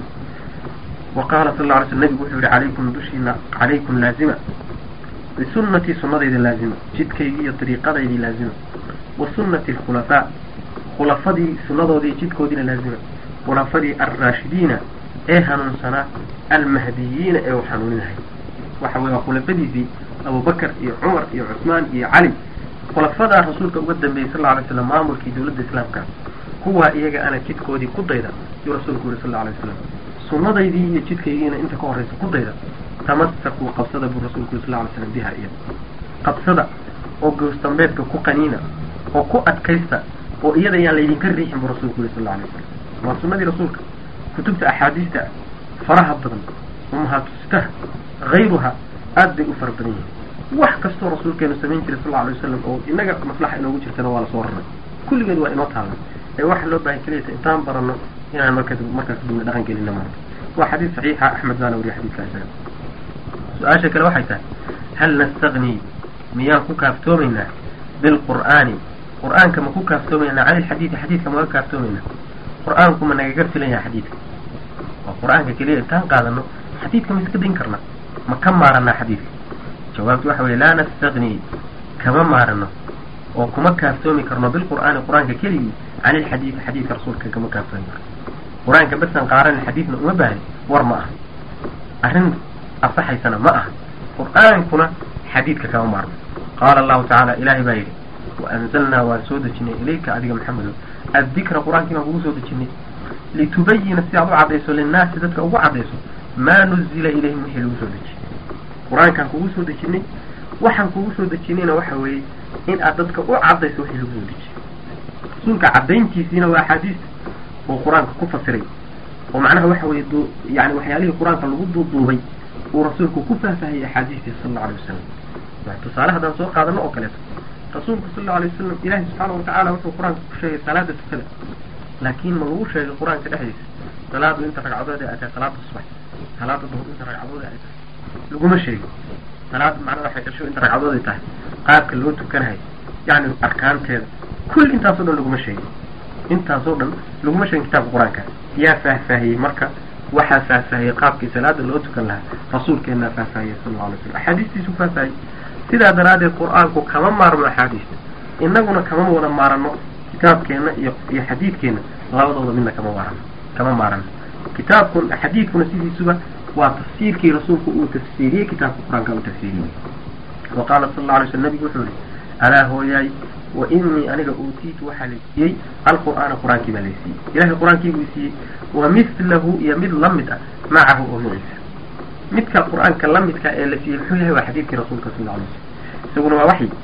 wa qaala sal alla alay slam nabigu wuxuu yihi calaykum dushiina calaykum laazima bisunnatii sunnadayda laazima jidkaygii iyo dariiqadaydii laazima wa sunnati alkhulafaa khulafadii sunnadoodii jidkoodiina laazima khulafadii alraashidiina ee hanuunsanaa almahdiyiina ee uu hanuuninahay waxa weye waa khulafadiisii abubakar iyo cumar iyo cusmaan iyo cali khulafadaa rasuulka uga dambeeyey sal alla alay slam maamulkii dowladda islaamka kuwaa iyaga ana jidkoodii ku dayda yuu rasuulku yihi sal alla alay waslam sunnadaydii iyo jidkaygiina inta ka horraysa ku dayda tamasakuu qabsada buu rasuulku yiri sal lla alay slam biha iyada qabsada oo goosdambeedka ku qaniina oo ku adkaysta oo iyada yaan laydinka riixin buu rasuulku yihi sal alla alay wasalam waa sunnadii rasuulka kutubta axaadiista faraha badan umahaatustaha hayruha aad bay u fara badan yihiin wax kastoo rasuulkeenu samayn jiray sal alla alay wasalam oo inaga maslaxa inoogu jirtana waa lasoo raray kulligeed waa inoo taalna ee waxa loo baahan keliyata intaan baranno inaan marka markaas kadibna dhaqan gelina maarka waa xadiis saxiixa axmed baana wariya xadiiskaas su-aasha kale waxay tahay hal nastagni miyaan ku kaaftoomaynaa bilqur'aani qur'aanka ma ku kaaftoomaynaa cani ilxadiidi xadiidka maga kaaftoomaynaa qur'aanku ma nagaga filan yaha xadiidka waa qur'aanka keliya intaan qaadano xadiidka ma iska dayn karna ma ka maaranaa xadiidka jawaabtu waxa weye laa nastagni kama maarano oo kuma kaaftoomi karno bilqur'aani qur-aanka keligii can ilxadiidi xadiidka rasuulka kama kaaftoomi karno qur-aanka basan qaaran xadiidna uma baahni war ma aha arrin asaxaysana ma aha qur'aankuna xadiidka kama maarno qaala allahu tacaala ilaahay baa yidhi waanzalnaa waan soo dejinay ilayka adiga maxamedo addikra qur-aankii baan kugu soo dejinay litubayina si aad u caddayso linnaasi dadka ugu caddayso maa nuzila ilayhim wixii lagu soo dejiyey qur-aankaan kugu soo dejinay waxaan kugu soo dejinayna waxa weeye in aad dadka u caddayso wixii lagu soo dejiyey rasuulka caddayntiisiina waa axaadiista uu qur-aanka ku fasiray oo macnaha waxa weeye du yani waxyaalihii qur-aanka lagu duuduubay uu rasuulku ku faahfaahiyey axaadiistii sal allau alay wasalam tusaale haddaan soo qaadano oo kaleeto rasuulku sal allau alay wasalam ilaahi subxaana watacaala wuxuu qur-aanka ku sheegay salaada tukada laakiin ma lagu sheegay qur-aanka dhexdiisa salaadu inta ragcadood ay tahay salaada subax salaada duhur inta ragcadood ay tahay laguma sheegin salaada macnaha waxay dhasho inta ragcadood ay tahay qaabka loo tukanahay yacni arkaanteeda kulli intaasoo dhan laguma sheegin intaasoo dhan laguma sheegin kitaabka qur-aanka yaa faahfaahiyey marka waxaa faahfaahiyey qaabkii salaada loo tukan lahaa rasuulkeenaa faahfaahiyey sal alla alay slam axaadiistiisu faahfaahiyey sidaa daraaddeed qur-aanku kama maarmo axaadiista innaguna kama wada maarano kitaabkeenna iyo iyo xadiidkeenna labadooda midna kama maarano kama maarano kitaabkun xadiidkuna sidiisuba waa tafsiirkii rasuulku uu tafsiiriyey kitaabka qur-aanka uu tafsiiriyey wa qaala sal alla alay slam nabigu wuxuu yihi alaa hooyaay wa inii aniga uutiitu waxaa la siiyey alqur'aana qur-aankii baa laysiiyey ilahay qur-aankii buu siiyey wa mithlahu iyo mid la mid ah macahu oo maciisa midka qur-aanka la midka ee la siiyey muxuu yahay waa xadiidkii rasuulka sal alla alay slam isaguna waa waxyi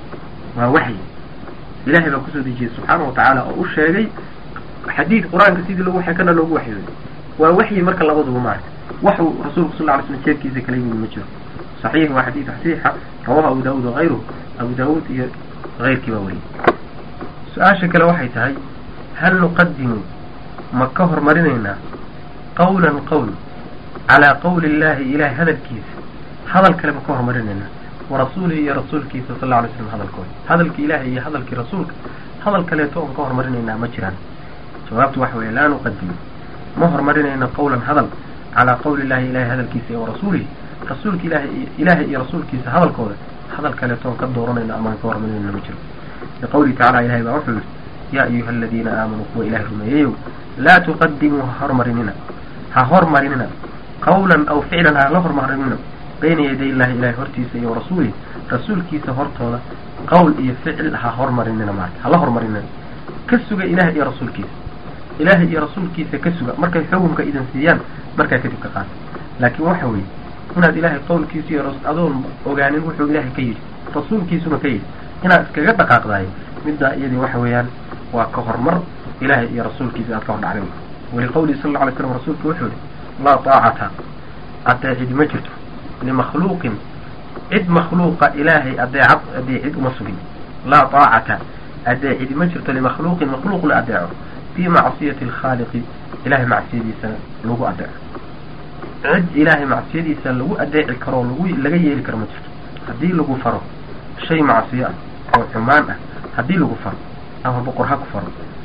waa waxyi ilahay baa kusoo dejiyey subxaana wa tacaala oo u sheegay xadiid qur-aanka sidii logu waxay kana loogu waxyooday waa waxyi marka labaduba maarka waxuu rasuulku sal lla ly slam jeedkiisa kala yimid ma jiro saxiix waa xadiid saxiixa rawahu abu daawuud wagayruhu abu daawuud iyo ayrkii baa wariyey su-aasha kale waxay tahay hal nuqadimu ma ka hormarinaynaa qawlan qowl calaa qawli illahi ilahay hadalkiisa hadal kale ma ka hormarinaynaa warasuulihi iyo rasuulkiisa sal alla alay slam hadalkooda hadalkii ilahay iyo hadalkii rasuulka hadal kaleeto oon ka hormarinaynaa ma jiraan jawaabtu waxa weeye laa nuqadimu ma hormarinayno qawlan hadal calaa qawli illahi ilahay hadalkiisa iyo warasuulihi rasuulka ilahay ilaahay iyo rasuulkiisa hadalkooda hadal kaleetoon ka dooranayno amaan ka hormarinayno ma jiro liqawlihi tacala ilahay baa wuxuu yihi yaa ayuha aladiina aamanuu kuwa ilahay rumeeyeyow laa tuqadimuu ha hormarinina ha hormarinina qawlan aw ficlan ha la hormarinina bayna yaday illahi ilahay hortiisa iyo rasuulihi rasuulkiisa hortooda qowl iyo ficil ha hormarinina maarka hala hormarinina ka suga ilahay iyo rasuulkiisa ilaahay iyo rasuulkiisa ka suga markay xukunka idan siiyaan markaa kadib ka qaata laakiin waxa weeye inaad ilaahay qowlkiisa iyo adoon ogaanin wuxuu ilaahay ka yidhi rasuulkiisuna ka yidhi inaad iskaga dhaqaaqdayo middaa iyadii waxa weeyaan waa ka hormar ilaahay iyo rasuulkiisa aad ka hor dhacday waliqawlihi sal alla alay slam rasuulku wuxuu yihi laa taacata adeecid ma jirto limakhluuqin cid makhluuqa ilaahay adeecad adeecid uma sugin laa taacata adeecid ma jirto limakhluuqin makhluuq la adeeco fii macsiyati alkhaaliqi ilahay macsiyadiisa lagu adeeco cid ilaahay macsiyadiisa lagu adeeci karoo lagu laga yeeli karo ma jirto haddii lagu faro shay macsiyo ah oo xumaan ah haddii lagu faro ama boqor ha ku faro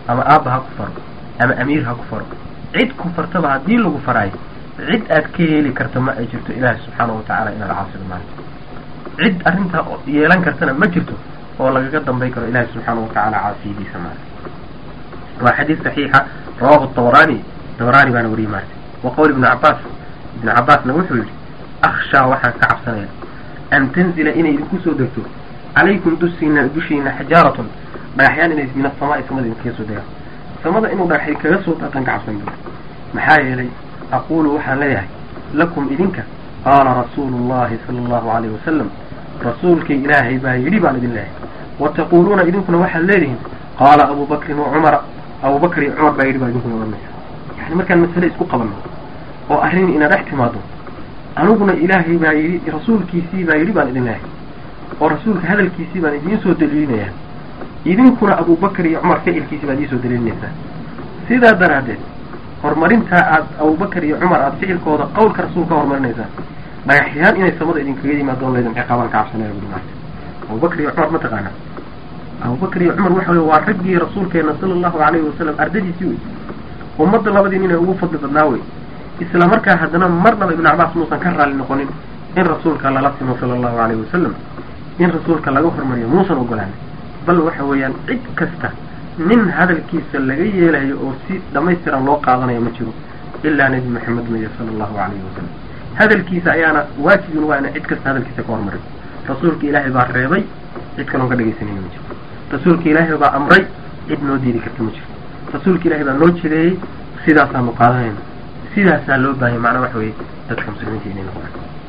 ama aabba ha ku faro ama amiir ha ku faro cid ku fartaba haddii lagu faraayo cid aad ka heli karta ma ay jirto ilaahi subxaanahu watacaala inaad caasido maanta cid arrintaa yeelan kartana ma jirto oo lagaga dambay karo ilaahi subxaanahu watacaala caasiyadiisa maanta waa xadiis saxiixa rawahu tabarani tabarani baana wariyey maarta wa qowl ibnu cabaas ibnu cabaasna wuxuu yidhi akhshaa waxaan ka cabsanaya an tanzila inay idinku soo degto calaykum dusiina dushiina xijaaratun dhagaxyaan inay min asamaai samada idinkaga soo degaan samada inuu dhagaxay kaga soo daataan ka cabsan buuri maxaa yeelay aquulu waxaan leeyahay lakum idinka qaala rasuulu llahi sala allahu alayhi wasalam rasuulkii ilaahay baa yidhi baan idin leeyahay wa taquuluuna idinkuna waxaad leedihiin qaala abu bakrin wa cumara abu bakr iyo cumar baa yidhi baa idinkuna odhanaysa yani markaan masale isku qabanno oo arrin ina dhex timaado aniguna ilaahay baa yidhi rasuulkiisii baa yidhi baan idin leeyahay oo rasuulka hadalkiisii baan idiin soo daliilinayaa idinkuna abubakar iyo cumar ficilkiisii baad idiin soo daliilinaysaa sidaa daraaddeed horumarintaa aad abubakar iyo cumar aad ficilkooda qawlka rasuul ka horumarinaysaa dhagaxyaan inay samada idinkaga yimaadoo laydin ciqaabaan ka cabsanaya buri maarta abubakar iyo cumar mataqaana abubakar iyo cumar waxa wey waa raggii rasuulkeena sala allahu alayhi wasalam ardadiisii wey ummadda labadii nin ay ugu fadli badnaa wey isla markaa haddana marnaba ibnu cabaas muusan ka raalli noqonin in rasuulka lala simo sala allahu alayhi wasalam in rasuulka laga hormariyo muusan ogolaanin bal waxa weeyaan cid kasta nin hadalkiisa laga yeelayo oo si dhamaystiran loo qaadanayo ma jiro ilaa nebi maxamed maya sala allahu alayhi wasalam hadalkiisa ayaana waajibin waa ina cid kasta hadalkiisa ka hormariyo rasuulka ilaahay baa reebay cid kaloon ka dhegaysanayna ma jiro rasuulka ilaahay baa amray cid noo diidi karta ma jiro rasuulka ilaahay baa noo jideeyey sidaasaanu qaadanayna sidaasaa loo baahaya macnaa waxa weeye dadka muslimiinta inay noqdaan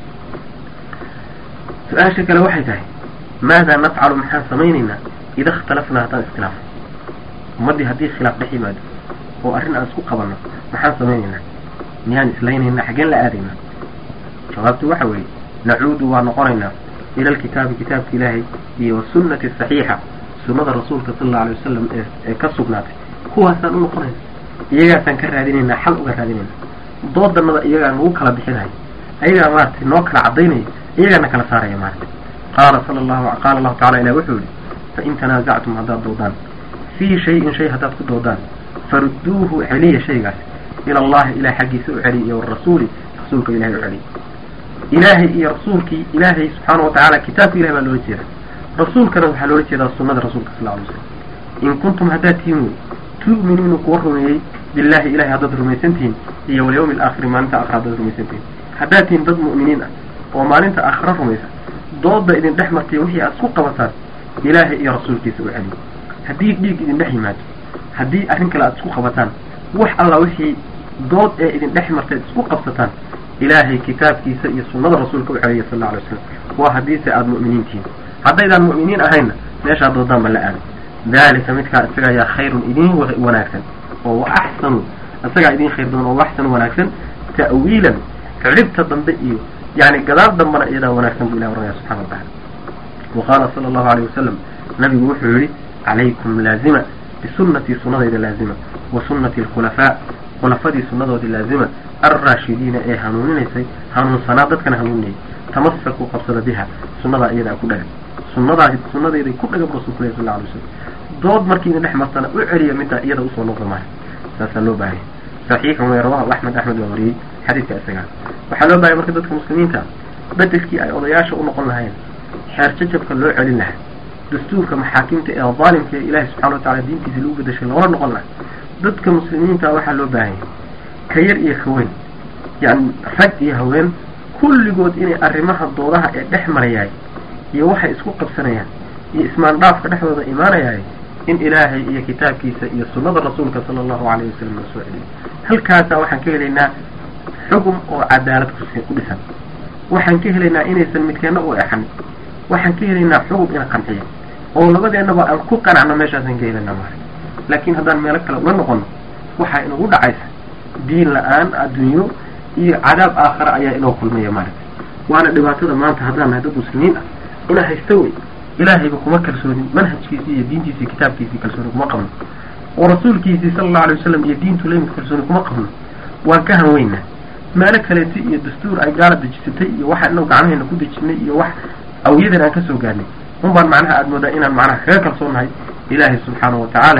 su-aasha kale waxay tahay maadaa nafcalu maxaan samaynaynaa ida ikhtalafnaa haddaan iskhilaafo ummaddii haddii khilaaf dhex yimaado oo arrin aan isku qabanno maxaan samaynaynaa miyaan islaynaynaa xaggeen la aadaynaa jawaabtu waxa weeye nacuudu waa noqonaynaa ila alkitaabi kitaabka ilaahay iyo wasunnati saxiixa sunnada rasuulka sala allau alay wasalam ee ee ka sugnaatay kuwaasaan u noqonayna iyagaasaan ka raadinaynaa xal uga raadinaynaa doodanada iyagaa nagu kala bixinayo ayagaa maaragtay noo kala caddaynaya iyagaana kala saaraya maaragtay qaala sala allahu qaala allahu tacala ilah wuxuu yihi fain tanaasactum haddaad doodaan fii shayin shay haddaad ku doodaan farudduuhu celiya shaygaas ila allahi ilahay xaggiisa u celiy iyo warasuuli rasuulka ilahay u celiy ilaahay iyo rasuulkii ilaahay subxaana wa tacaala kitaabka ilahay baa loola jeeda rasuulkana waxaa loola jeedaa sunnada rasuulka sal alay slam in kuntum haddaad tihiin wey tu'minuuna kuwa rumeeyey billahi ilahay haddaad rumaysantihiin iyo walyawmi alaakhiri maalinta aakhira haddaad rumaysantihiin haddaad tihiin dad mu'miniin ah oo maalinta aakhira rumaysa dooda idin dhex martay wixii aad isku qabataan ilaahay iyo rasuulkiisa u celiyo haddii dhiig idin dhex yimaado haddii arrin kale aad isku qabataan wax alla wixii dood ee idin dhex martay isku qabsataan ilaahay kitaabkiisa iyo sunnada rasuulka u celiya sal alla alay waslam waa haddiise aada mu'miniin tihiin haddaydaan mu'miniin ahaynna meeshaad doodaan ba la aado daalika midkaa isaga ayaa khayrun idin wanaagsan oo wa axsanu isagaa idin khayr badan oo waxsan wanaagsan ta'wiilan cidhibta dambe iyo yani gadaal dambana iyadaa wanaagsan buu ilah oranaya subxana wa tacala wa qaala sala allahu alayh wasalam nabigu wuxuu yihi calaykum laazima bisunnatii sunnadayda laazima wa sunnati alkhulafaa khulafadii sunnadoodii laazima alraashidiina ee hanuuninaysay hanuunsanaa dadkana hanuuninayay tamasakuu qabsada biha sunnadaa iyadaa ku dhagan sunnadaa sunnadayday ku dhagan rasuulku leh sal alay slam dood markii idin dhex martana u celiya middaa iyada usoo noqda maayo saasaa loo baahaya saxiixun wey rawahu axmed axmed waa wariyey xadiidka isagaa waxaa loo bahaya marka dadka muslimiinta bedelkii ay odayaasha u noqon lahayn xeer jajabka loo celin lahaa dastuurka maxaakimta ee daalimka ee ilaahay subxana wa tacala diintiisa lagu bedeshay loola noqon lahaa dadka muslimiinta waxaa loo baahanya ka yar iyo ka weyn yani rag iyo haween kulligood inay arrimaha doodaha ee dhex marayaay iyo waxay isku qabsanayaan iyo ismaandhaafka dhexdooda imaanayaay in ilaahay iyo kitaabkiisa iyo sunnada rasuulka sala allahu alayhi wasalam la soo celiyo halkaasaa waxaan ka helaynaa xugum oo cadaalad ku dhisan waxaan ka helaynaa inaysan midkeenna u exanin waxaan ka helaynaa xugum ina qanciya oo labadeennaba aan ku qanacno meeshaasaan ka helaynaa maara laakiin haddaan meelo kale ula noqono waxaa inagu dhacaysa diin la-aan adduunyo iyo cadaab aakhara ayaa inoo kulmaya maaragta waana dhibaatada maanta haddaan nahay dad muslimiin ah inaa haysta wey ilaahayba kuma kalsoonin manhajkiisii iyo diintiisii kitaabkiisii kalsooni kuma qabno oo rasuulkiisii sala allahu alay wasalam iyo diintu lamid kalsooni kuma qabno waan ka hanweynaa meelo kaleeti iyo dastuur ay gaala dejisatay iyo waxa inagu gacmahayna ku dejinay iyo wax awyadan aan kasoo gaarnay un baan macnaha aada moodaa inaan macnaha kaga kalsoonnahay ilaahay subxaanahu wa tacaala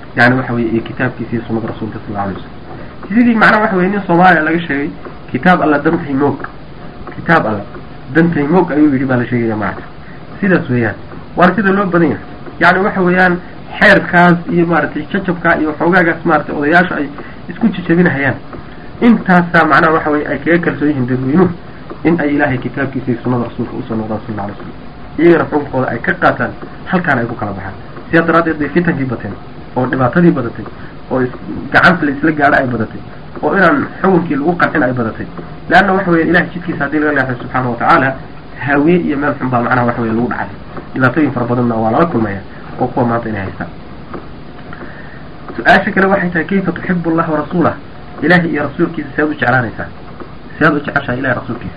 yani waxa weye iyo kitaabkiisa iyo sunada rasuulka sal alay wasalam sidii macnaha waxa weye nin soomaaliya laga sheegay kitaab alla dantay moog kitaab alla dantay moog ayuu yidhi baa la sheegaya maarata sidaas weeyaan waana sida loo badan yahay yani waxa weeyaan xeerkaas iyo maaragtay jajabkaa iyo xoogaagaas maratay odayaashu ay isku jajabinahayaan intaasaa macnaha waxa weye ay kaga kalsoon yihiin dadweynuhu in ay ilaahay kitaabkiisa iyo sunada rasuulka usoo noqdaan sal alay slam iyagana xukunkooda ay ka qaataan halkaana ay ku kala baxaan sidaa daraaddeed bay fitankii bateen oo dhibaatadii badatay oo gacanta la isla gaadho ay badatay oo inaan xukunkii lagu qancin ay badatay leanna waxa weya ilahay jidkiisa haddii laga leexday subxaana watacaala haawiye iyo meel xun baa macnaha waxa weye lagu dhacay dhibaatooyin fara badanna waa lala kulmaya oo kuwa maanta inay haystaan su-aasha kale waxay tahay kayfa tuxibu allah warasuulah ilahay iyo rasuulkiisa sead u jeclaanaysaa sead u jeceshahay ilahay rasuulkiisa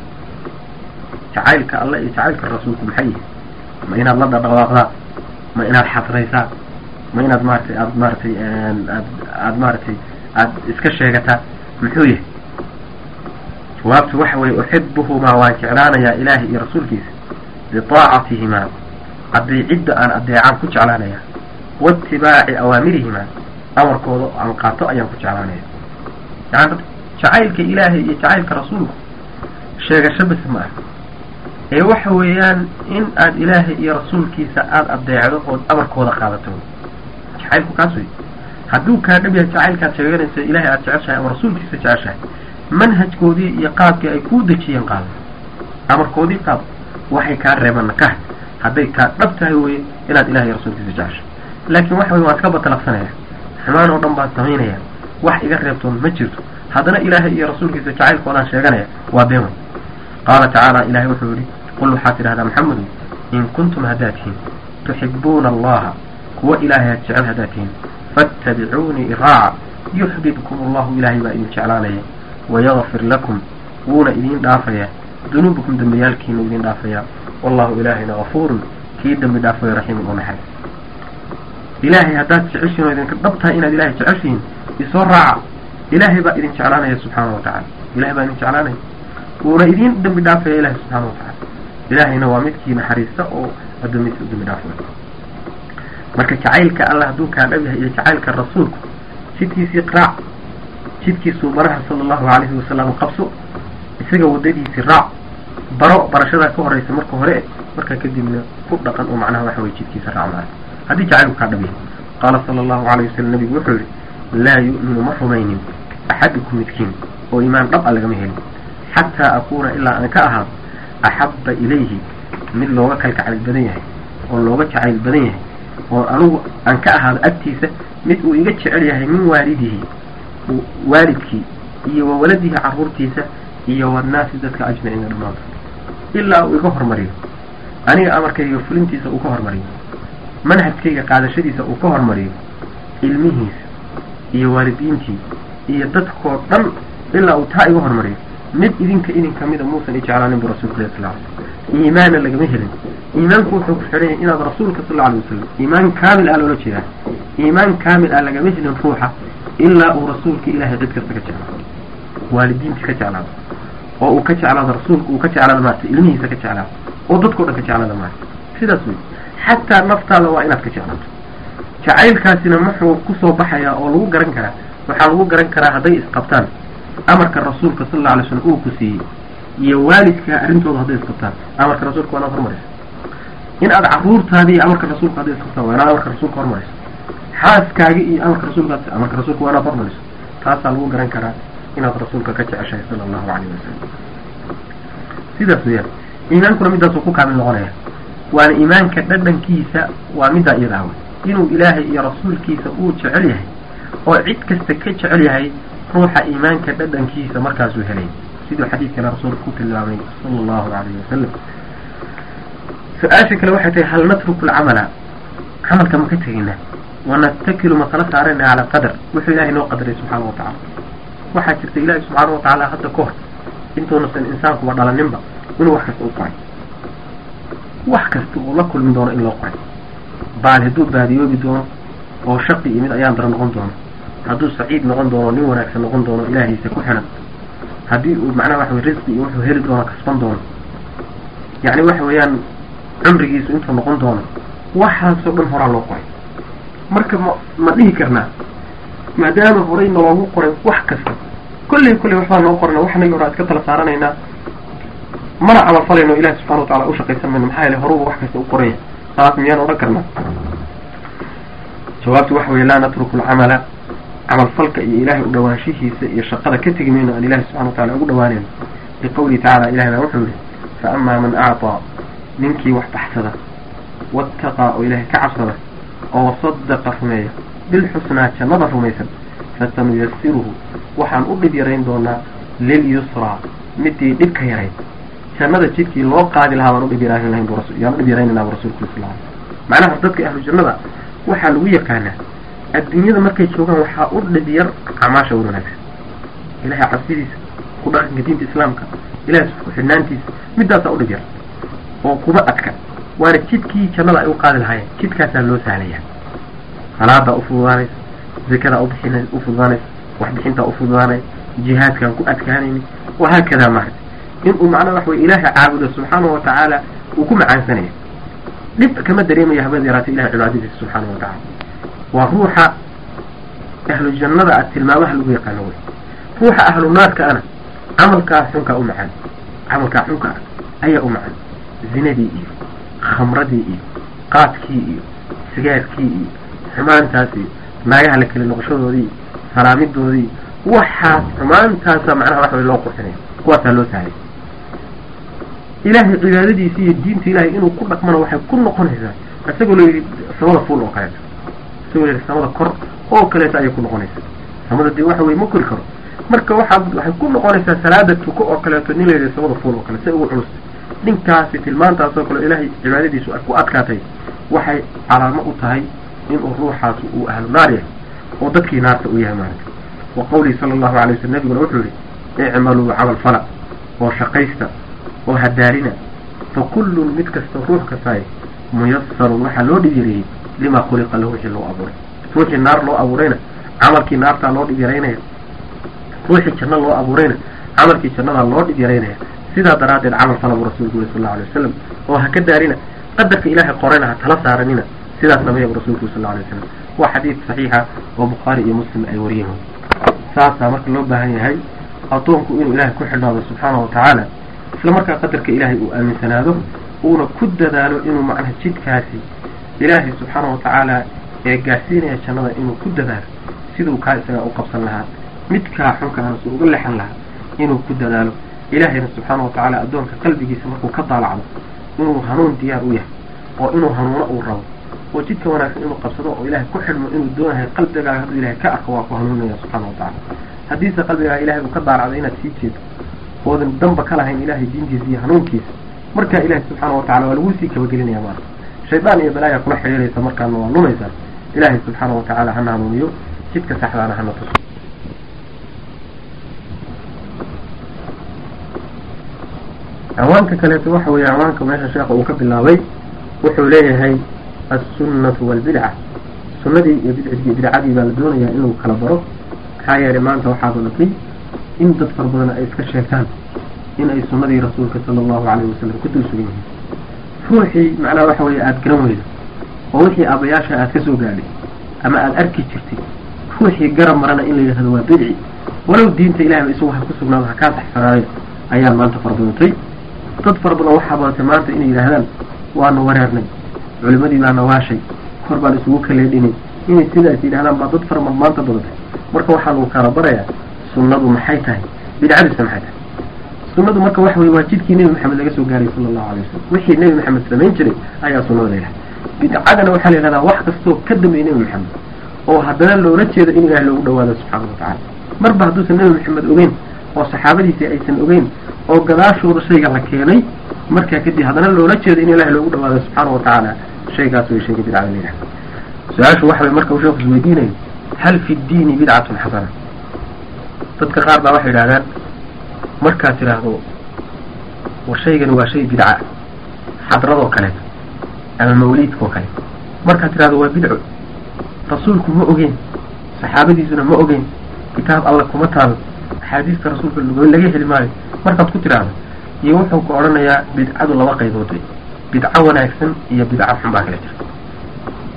jacaylka alle iyo jacaylka rasuulku maxay yihi ma inaad la dhadhawaaqdaa ma inaad xadraysaa ma inaad maaratay aad maaratay aad aad maaratay aada iska sheegataa muxuu yahay jawaabtu waxa weye uxibuhumaa waan jeclaanayaa ilaahay iyo rasuulkiisa biطaacatihimaa adeecidda aan adeecaan ku jeclaanaya waitibaaci awaamirihimaa amarkooda aan qaato ayaan ku jeclaanaya yani jacaylka ilaahay iyo jacaylka rasuulku sheegasho bas ma ah ee waxa weeyaan in aad ilaahay iyo rasuulkiisa aada adeecdo ood amarkooda qaadato jacaylku kaas wey hadduu kaa dhab yahay jacaylkaad sheeganaysa ilahay aada jeceshahay ama rasuulkiisa jeceshahay manhajkoodii iyo qaabkii ay kuu dejiyeen qaado amarkoodii qaado waxay kaa reebanna ka hay hadday kaa dhab tahay weye inaad ilahay iyo rasuulkiisa jeceshahay laakiin waxa wey waan iska batalaqsanaya xumaan oo dhan baan samaynaya wax iga reebtoon ma jirto haddana ilaahay iyo rasuulkiisa jacaylkoodaan sheeganaya waa been wey qaala tacaala ilahay wuxuu yihi qul waxaad tidhahdaa maxamedu in kuntum haddaad tihiin tuxibuuna allaha kuwa ilaahay had jecel haddaad tihiin faatabicuunii iraaca yuxbibkum allahu ilaahay baa idin jeclaanaya wayagfir lakum wuuna idin dhaafayaa dunuubakum dembiyaalkiina idin dhaafayaa wallahu ilaahayna gafuurun kii dembi dhaafayo raxiimun oo naxariis ilaahay haddaad jeceshihin oo idinka dhab tahay inaad ilahay jeceshihiin isoo raaca ilaahay baa idin jeclaanaya subxaana wa tacala ilahay baa idin jeclaanaya wuuna idin dembi dhaafaya ilahay subxaana wa tacala ilaahayna waa midkii naxariista oo addoomiisa u dembi dhaafaya marka jacaylka alla hadduu kaa dhab yahay iyo jacaylka rasuulku jidkiisii raac jidkiisuu baraha sala allahu calayhi wasalam qabso isaga waddadiisii raac baro barashadaa ka horeysa marka hore markaa kadibna ku dhaqan oo macnaha waxa weye jidkiisa raac maara haddii jacaylku kaa dhab yahay qaala sala allahu calayh wasalam nabigu wuxuu yihi laa yu'minu ma rumaynin axadukum midkiin oo iimaan dhab a lagama helin xataa akuuna ilaa aan ka ahaado axabba ilayhi mid looga kalgacayl badan yahay oo looga jacayl badan yahay oo anugu aan ka ahaado agtiisa mid uu iga jecel yahay min waalidihi waalidkii iyo wa waladihi carruurtiisa iyo wannaasi dadka ajmaciina dhammaantood ilaa uu iga hormariyo aniga amarkayga fulintiisa uu ka hormariyo manhajkayga qaadashadiisa uu ka hormariyo ilmihiisa iyo waalidiintii iyo dadkoo dhan ilaa uu taa iga hormariyo mid idinka idin kamida muusan ijeclaanin bu rasulka ilah sal ly iimaanna lagama helin iimaanku wuxuu ku xidhan yahay inaad rasuulka sal alay wasalam iimaan kaamil ah loola jeedaa iimaan kaamil ah lagama helin ruuxa ilaa uu rasuulka ilahay cid kasta ka jeclaado waalidiintii ka jeclaado oo uu ka jeclaado rasuulka uu ka jeclaado maarata ilmihiisa ka jeclaado oo dadkao dhan ka jeclaado maarata sidaas wey xataa naftaada waa inaad ka jeclaato jacaylkaasina muxuu kusoo baxayaa oo lagu garan karaa waxaa lagu garan karaa hadday isqabtaan amarka rasuulka sal alla alay slam uu ku siiyey iyo waalidka arrintooda hadday isqabtaan amarka rasuulka waa inaad hormarayso in aad carruurtaadi iyo amarka rasuulka hadday isqabtaan waa inaad amarka rasuulka hormarayso xaaskaagi iyo amarka rasuulka amarka rasuulka waa inaad hormarayso taasaa lagu garan karaa inaad rasuulka ka jeceshahay sala allahu calayh wasalam sidaas weyaan iimaankuna midaasuu ku kaamil noqonaya waana iimaanka dhadhankiisa waa middaa iyada ah wey inuu ilaahay iyo rasuulkiisa uu jecel yahay oo cid kasta ka jecel yahay ruuxa iimaanka dhadhankiisa markaasuu helay siduu xadiidkana rasuulka ku tilmaamay sala allahu calayhi wasalam su-aasha kale waxay tahay hal natruku alcamala camalka ma ka tegaynaa wanatakilu ma kala saarayna cala qadar wuxuu ilahay noo qadaray subxaana wa tacala waxaa jirta ilaahi subxaana wa tacaala hadda ka hor intuunasan insaankuba dhalaninba inuu wax kasta u qoray wax kasta uu la kulmi doono in loo qoray baal hadduu baadiyoobi doono oo shaqi iyo mid ayaan dara noqon doono hadduu saciid noqon doono nin wanaagsan noqon doono ilaahiisa ku xiran haddii uu macnaha waxa wey risqi iyo wuxuu heli doono kasban doono yacni waxa weeyaan cumrigiisu intuu noqon doono waxaasoo dhan horaa loo qoray marka ma ma dhihi karnaa maadaama horay naloogu qoray wax kasta kolley kolley waxbaa noo qorana waxnagi hore iska tala saaranaynaa mana camal falayno ilahi subxana wa tacala ushaqaysan mayno maxaa yeele horuba wax kasta u qoranya saas miyaan odhan karnaa jawaabtu waxa weye laa natruku alcamala camal falka iyo ilaahay u dhawaanshihiisa iyo shaqada ka tegi mayno aan ilahi subxana wa tacala ugu dhawaanayno liqawlihi tacala ilahay baa wuxuu yihi fa amaa man acطaa ninkii wax baxsada waataqaa oo ilaahay ka cabsada oo wasadaqa rumeeya bilxusnaa jannada rumaysan fasanuyasiruhu waxaan u dhib yarayn doonaa lilyusraa midii dhib ka yarayd jannada jidkii loo qaadi lahaa baan udhib yaraan lahayn yaan udhib yaraynayna bu rasulku sal ly macnaha dadka ahlu jannada waxaa lagu yaqaanaa adduunyada markay joogaan waxaa u dhib yar camaasha wan wanaagsan ilahay cabsidiisa ku dhaqanka diinta islaamka ilahay ku xidhnaantiisa midaasaa udhib yar oo kuma adka waana jidkii jannada ay u qaadi lahaayeen jidkaasaa loo sahlaya salaadaa ufududaanaysa zakadaa ubixin ufududaanaysa waxbixintaa ufududaanaysa jihaadkaan ku adkaanayni wahaakadaa maarata inuu macnaha wax weye ilaahay caabudo subxaanahu watacaala uu ku macaansanaya dhib kama dareemaya habada yaraata ilahay cibaadadiisa subxaanahu watacaala waa ruuxa ahlu jannada a tilmaamaha lagu yaqaano wey ruuxa ahlu naarka ana camalkaa xunkaa u macaan camalkaa xunka ah ayaa u macaan zinadii iyo khamradii iyo qaadkii iyo sigaarkii iyo xumaantaas iyo naagaha la keli noqoshadoodii salaamidoodii waxaas xumaantaasa macnaha wax way loo qurxinaya kuwaasaa loo sahlay ilaahay cibaadadiisa iyo diinta ilahay inuu ku dhaqmana waxay ku noqonaysaa isagoo la yidhi samada fuul oo kaleeto isagoo la yidhi samada kor oo kaleeto ayay ku noqonaysaa samada dee waxa weye ma kori karo marka waxaa waxay ku noqonaysaa salaada tuko oo kaleeto nin la yidhi samada fuul oo kale si ugu culus ninkaasi tilmaantaas oo kale ilaahay cibaadadiisu ay ku adkaatay waxay calaamo u tahay inuu ruuxaas uu ahlu naar yahay oo dadkii naarta u yahay maarata wa qawlihi sala allahu alay waslm nabiguna wuxuu yihi icmaluu camal fala oo shaqaysta oo hadaarina fa kullun mid kasta ruux kastaay muyasarun waxaa loo dhib yareeyey limaa khuliqa lahu wixii loo abuuray ruuxii naar loo abuurayna camalkii naartaa loo dhib yaraynaya ruuxii janno loo abuurayna camalkii jannadaa loo dhib yaraynaya sidaa daraaddeed camal fala buu rasuulku yuri sal lla alay wasalam oo ha ka daarina qadarka ilaahay qorayna ha tala saaranina sidaas sameeya bu rasulku sal lla alay wasalam waa xadiid saxiixa oo bukhaari iyo muslim ay wariyeen saasaa marka loo baahan yahay addoonku inuu ilaahay ku xidhnaado subxaana wa tacaala isla markaa qadarka ilaahay uu aaminsanaado uuna ku dadaalo inuu macnaha jidkaasi ilaahay subxaana wa tacaala ee gaarsiinaya jannada inuu ku dadaalo siduu kaa isagaa u qabsan lahaa midkaa xunkaana su uga lexan lahaa inuu ku dadaalo ilaahayna subxaana wa tacaala addoonka qalbigiisa markuu ka daalacdo inuu hanuun diyaar u yahay oo inuu hanuuno uu rabo oo jidka wanaagsan inuu qabsado oo ilaahay ku xidhmo inuu doonahay qalbigaaga hadduu ilahay ka arko waa ku hanuunaya subxaana wa tacala haddiise qalbigaaga ilahay uu ka daalacdo inaad sii jeedo oodan danba ka lahayn ilahay diintiisa iyo hanuunkiisa markaa ilahay subxaana wa tacala waa laguu sii kabagelinaya maarka shaydaan iyo balaayaa kula xidhiiraysa markaana waa lumaysaa ilaahay subxaana wa tacaala hana hanuuniyo jidka saxdaana hana tuso awaanka kaleeto waxa weeye awaanka meesha sheekha uu ka bilaabay wuxuu leeyahay assunnatu waalbidca sunnadii iyo bidcigii bidcadii baa la doonayaa inuu kala baro maxaa yeelay maanta waxaa badatay in dad fara badan ay iska sheegtaan in ay sunnadii rasuulka sala allahu calayhi wasalam ku dul sugan yihiin ruuxii macnaha waxa weeye aada garan weydo oo wixii aabayaasha aad ka soo gaadhay ama aada arki jirtay ruuxii garab marana in la yidhahdo waa bidci walow diinta ilahayba isagu ha ku sugnaado ha kaa saxsanaayo ayaa maanta fara badatay dad fara badan waxaa badatay maanta inay yidhaahdaan waanu wareernay culimadii baana waashay kor baan isugu kaleedhinay inay sidaas yidhahdaan baa dad fara badan maanta badatay marka waxaa lagu kala barayaa sunnadu maxay tahay bidcadiisa maxay tahay sunnadu marka waxa weye waa jidkii nebi maxamed laga soo gaaray sala allahu alay wasalam wixii nebi maxamed samayn jiray ayaa sunnada la yidhahda bidcadana waxaa la yidhahdaa wax kastoo ka dambeeyay nebi maxamed oo haddana loola jeedo in ilaah loogu dhawaado subxaana wa tacala marba hadduusan nebi maxamed ogeyn oo saxaabadiisii aysan ogeyn oo gadaashooda shayga la keenay markaa kadib haddana loola jeedo in ilaah loogu dhawaado subxaana wa tacaala shaygaas way shayga bidcada la yidhahda su-aashu waxa way marka uu sheeku isweydiinayo hal fi ddiini bidcatun xasana dadka qaar baa waxay yidhahdaan markaad tidhaahdo war shaygani waa shay bidca xadradoo kaleeto ama mawliidkaoo kale markaad tidhahdo waa bidco rasuulku ma ogeyn saxaabadiisuna ma ogeyn kitaab alla kuma taalo axaadiista rasuulka laga heli maayo markaad ku tidhaahdo iyo wuxuu ku odhanayaa bidcadu laba qaybood wey bidco wanaagsan iyo bidco xun baa kala jirta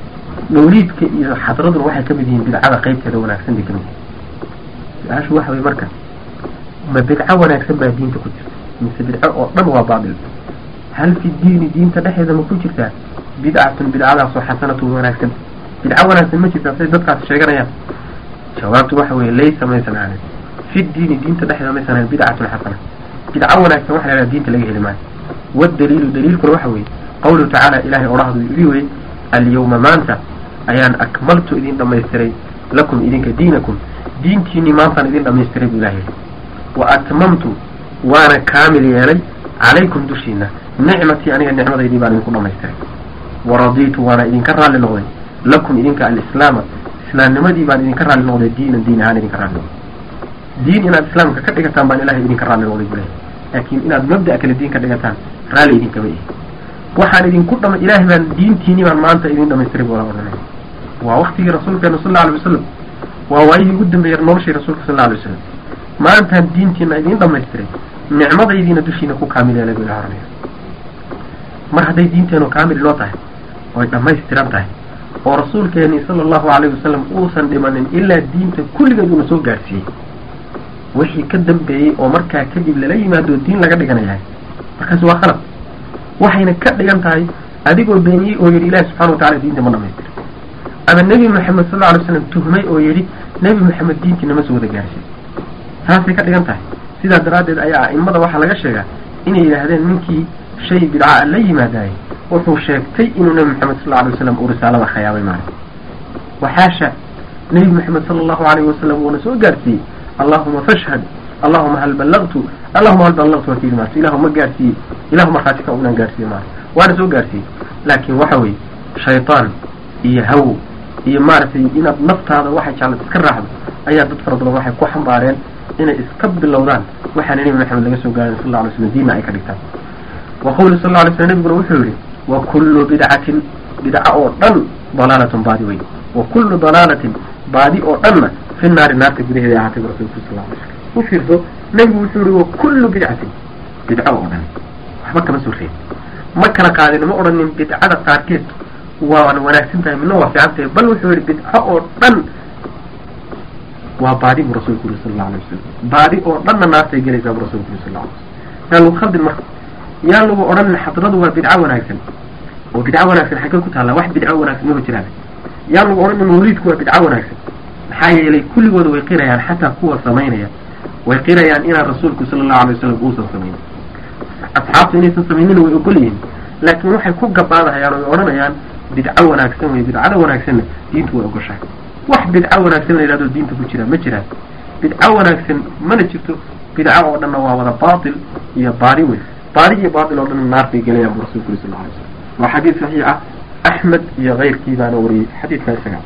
mawliidka iyo xadraduna waxay kamid yihiin bidcada qaybteeda wanaagsan bay kamid yihiin su-aashu waxa weye marka ma bidco wanaagsan baa diinta ku jirta mise bidco oo dhan waa baatil hal fi diini diinta dhexeeda ma ku jirtaa bidcatun bidcadaasoo xasanatun wanaagsan bidco wanaagsan ma jirtaa say dadkaas sheeganayaan jawaabtu waxa weye laysa maysan ahayn fi diini diinta dhexeeda maysan ahayn bidcatun xasana bidco wanaagsan waxa la yhaha diinta laga heli maayo wadaliilu daliilkuna waxa weeye qawluhu tacaala ilahay odhahdu yidhi weye alyawma maanta ayaan akmaltu idin dhamaystiray lakum idinka diinakum diintiinii maantaan idin dhamaystiray buu ilahay yidhi wa atmamtu waana kaamil yeelay calaykum dushiina nicmatii aniga nicmadaydii baan idinku dhamaystiray waradiitu waana idinka raalli noqday lakum idinka alislaama islaamnimadii baan idinka raalli noqday diinan diin ahaan idinka raalli noqday diin inaad islaamka ka dhigataan baan ilahay idinka raalli noqday buu lehay laakiin inaad mabda' kale diin ka dhigataan raalli idinkama ihi waxaan idinku dhama ilaahay baan diintiinii baan maanta idin dhamaystiray buu la odhanaya waa waktigii rasuulkeena sal alla alay wasalam waa waayihii ugu dambeeyay noloshii rasuulka sal alla alay wasalam maantaan diintiina idin dhamaystiray nicmadaydiina dushiina ku kaamil yeelay buu ilaha oranaya mar hadday diinteenu kaamil loo tahay oy dhammaystiran tahay oo rasuulkeenii sala allahu alayhi wasalam uusan dhimanin ilaa diinta kulligeed uuna soo gaadhsiiyey wixii ka dambeeyey oo markaa kadib lala yimaado diin laga dhiganayahay markaasi waa khalad waxayna ka dhigan tahay adigoo beeniyey oo yidhi ilahi subxana wa tacala diinta ma dhamaystira ama nebi moxamed sal lla alay slam tuhmay oo yidhi nebi moxamed diintii nama soo wada gaarsiin taasay ka dhigan tahay sidaa daraaddeed ayaa a'immada waxaa laga sheegaa inay yidhaahdeen ninkii shay bidca la yimaadaayey wuxuu sheegtay inuu nebi moxamed sal lla alay wasalam uu risaalada khayaabay maayo waxaasha nebi moxamed sala allahu alayhi wasalam uuna soo gaarsiiyey allahuma fashhad allahuma hal ballagtu allahuma hal ballagtu waa kayidhi maarta ilahu ma gaarsiiyey ilahu markhaati ka unaan gaarsiiye maayo waana soo gaarsiiyey laakiin waxa weeye shaytaan iyo hawo iyo maaragtay inaad naftaada waxay jeclad iska raacdo ayaa dad fara badan waxay ku xambaareen inay iska bilowdaan waxaana nebi maxamed laga soo gaarin sal alla alay slam diinna ay ka dhigtaan wa qawli sal alla alay slam nebiguna wuxuu yihi wa kullu bidcatin bidca oo dhan dalaalatun baadi weyn wa kullu dalaalatin baadi oo dhanna fi naari naarta gudaheeda ahaatay bu rasulku sal alla alay slam u fiirso nebigu wuxuu yihi wa kullu bidcatin bidco oo dhan waxba kama soo reeb ma kala qaadin ma odhanin bidcada qaarkeed waan wanaagsan tahay midna waa fiican tahay bal wuxuu yihi bidco oo dhan waa baadi buu rasulku yuri sal alla alay wasalam baadi oo dhanna naartay gelaysaa buu rasulku yuri sal alla alay wasalam yaa lagu khaldin marka yaa lagu odhanin xadradu waa bidco wanaagsan oo bidco wanaagsan xaggee ku taalla wax bidco wanaagsan maba jiraan yaa lagu odhanin mawliidku waa bidco wanaagsan maxaa yeelay kulligooda way qirayaan xataa kuwa samaynaya way qirayaan inaan rasuulku sala allahu alay wasalam uusan samaynin asxaabtu inaysan samaynina way ogol yihiin laakiin waxay ku gabaadahayaan oo way odhanayaan bidco wanaagsan wey bidcada wanaagsanna diintu way ogoshahay wax bidco wanaagsan la yidhahdo diinta ku jira ma jiraan bidco wanaagsan mana jirto bidco oo dhanna waa wada baatil iyo baari wey baari iyo baatil oo dhan naar bay gelayaan bu rasulku uri sal lla alay slam waa xadiid saxiix ah axmed iyo keyrkii baana wariyey xadiidka isaga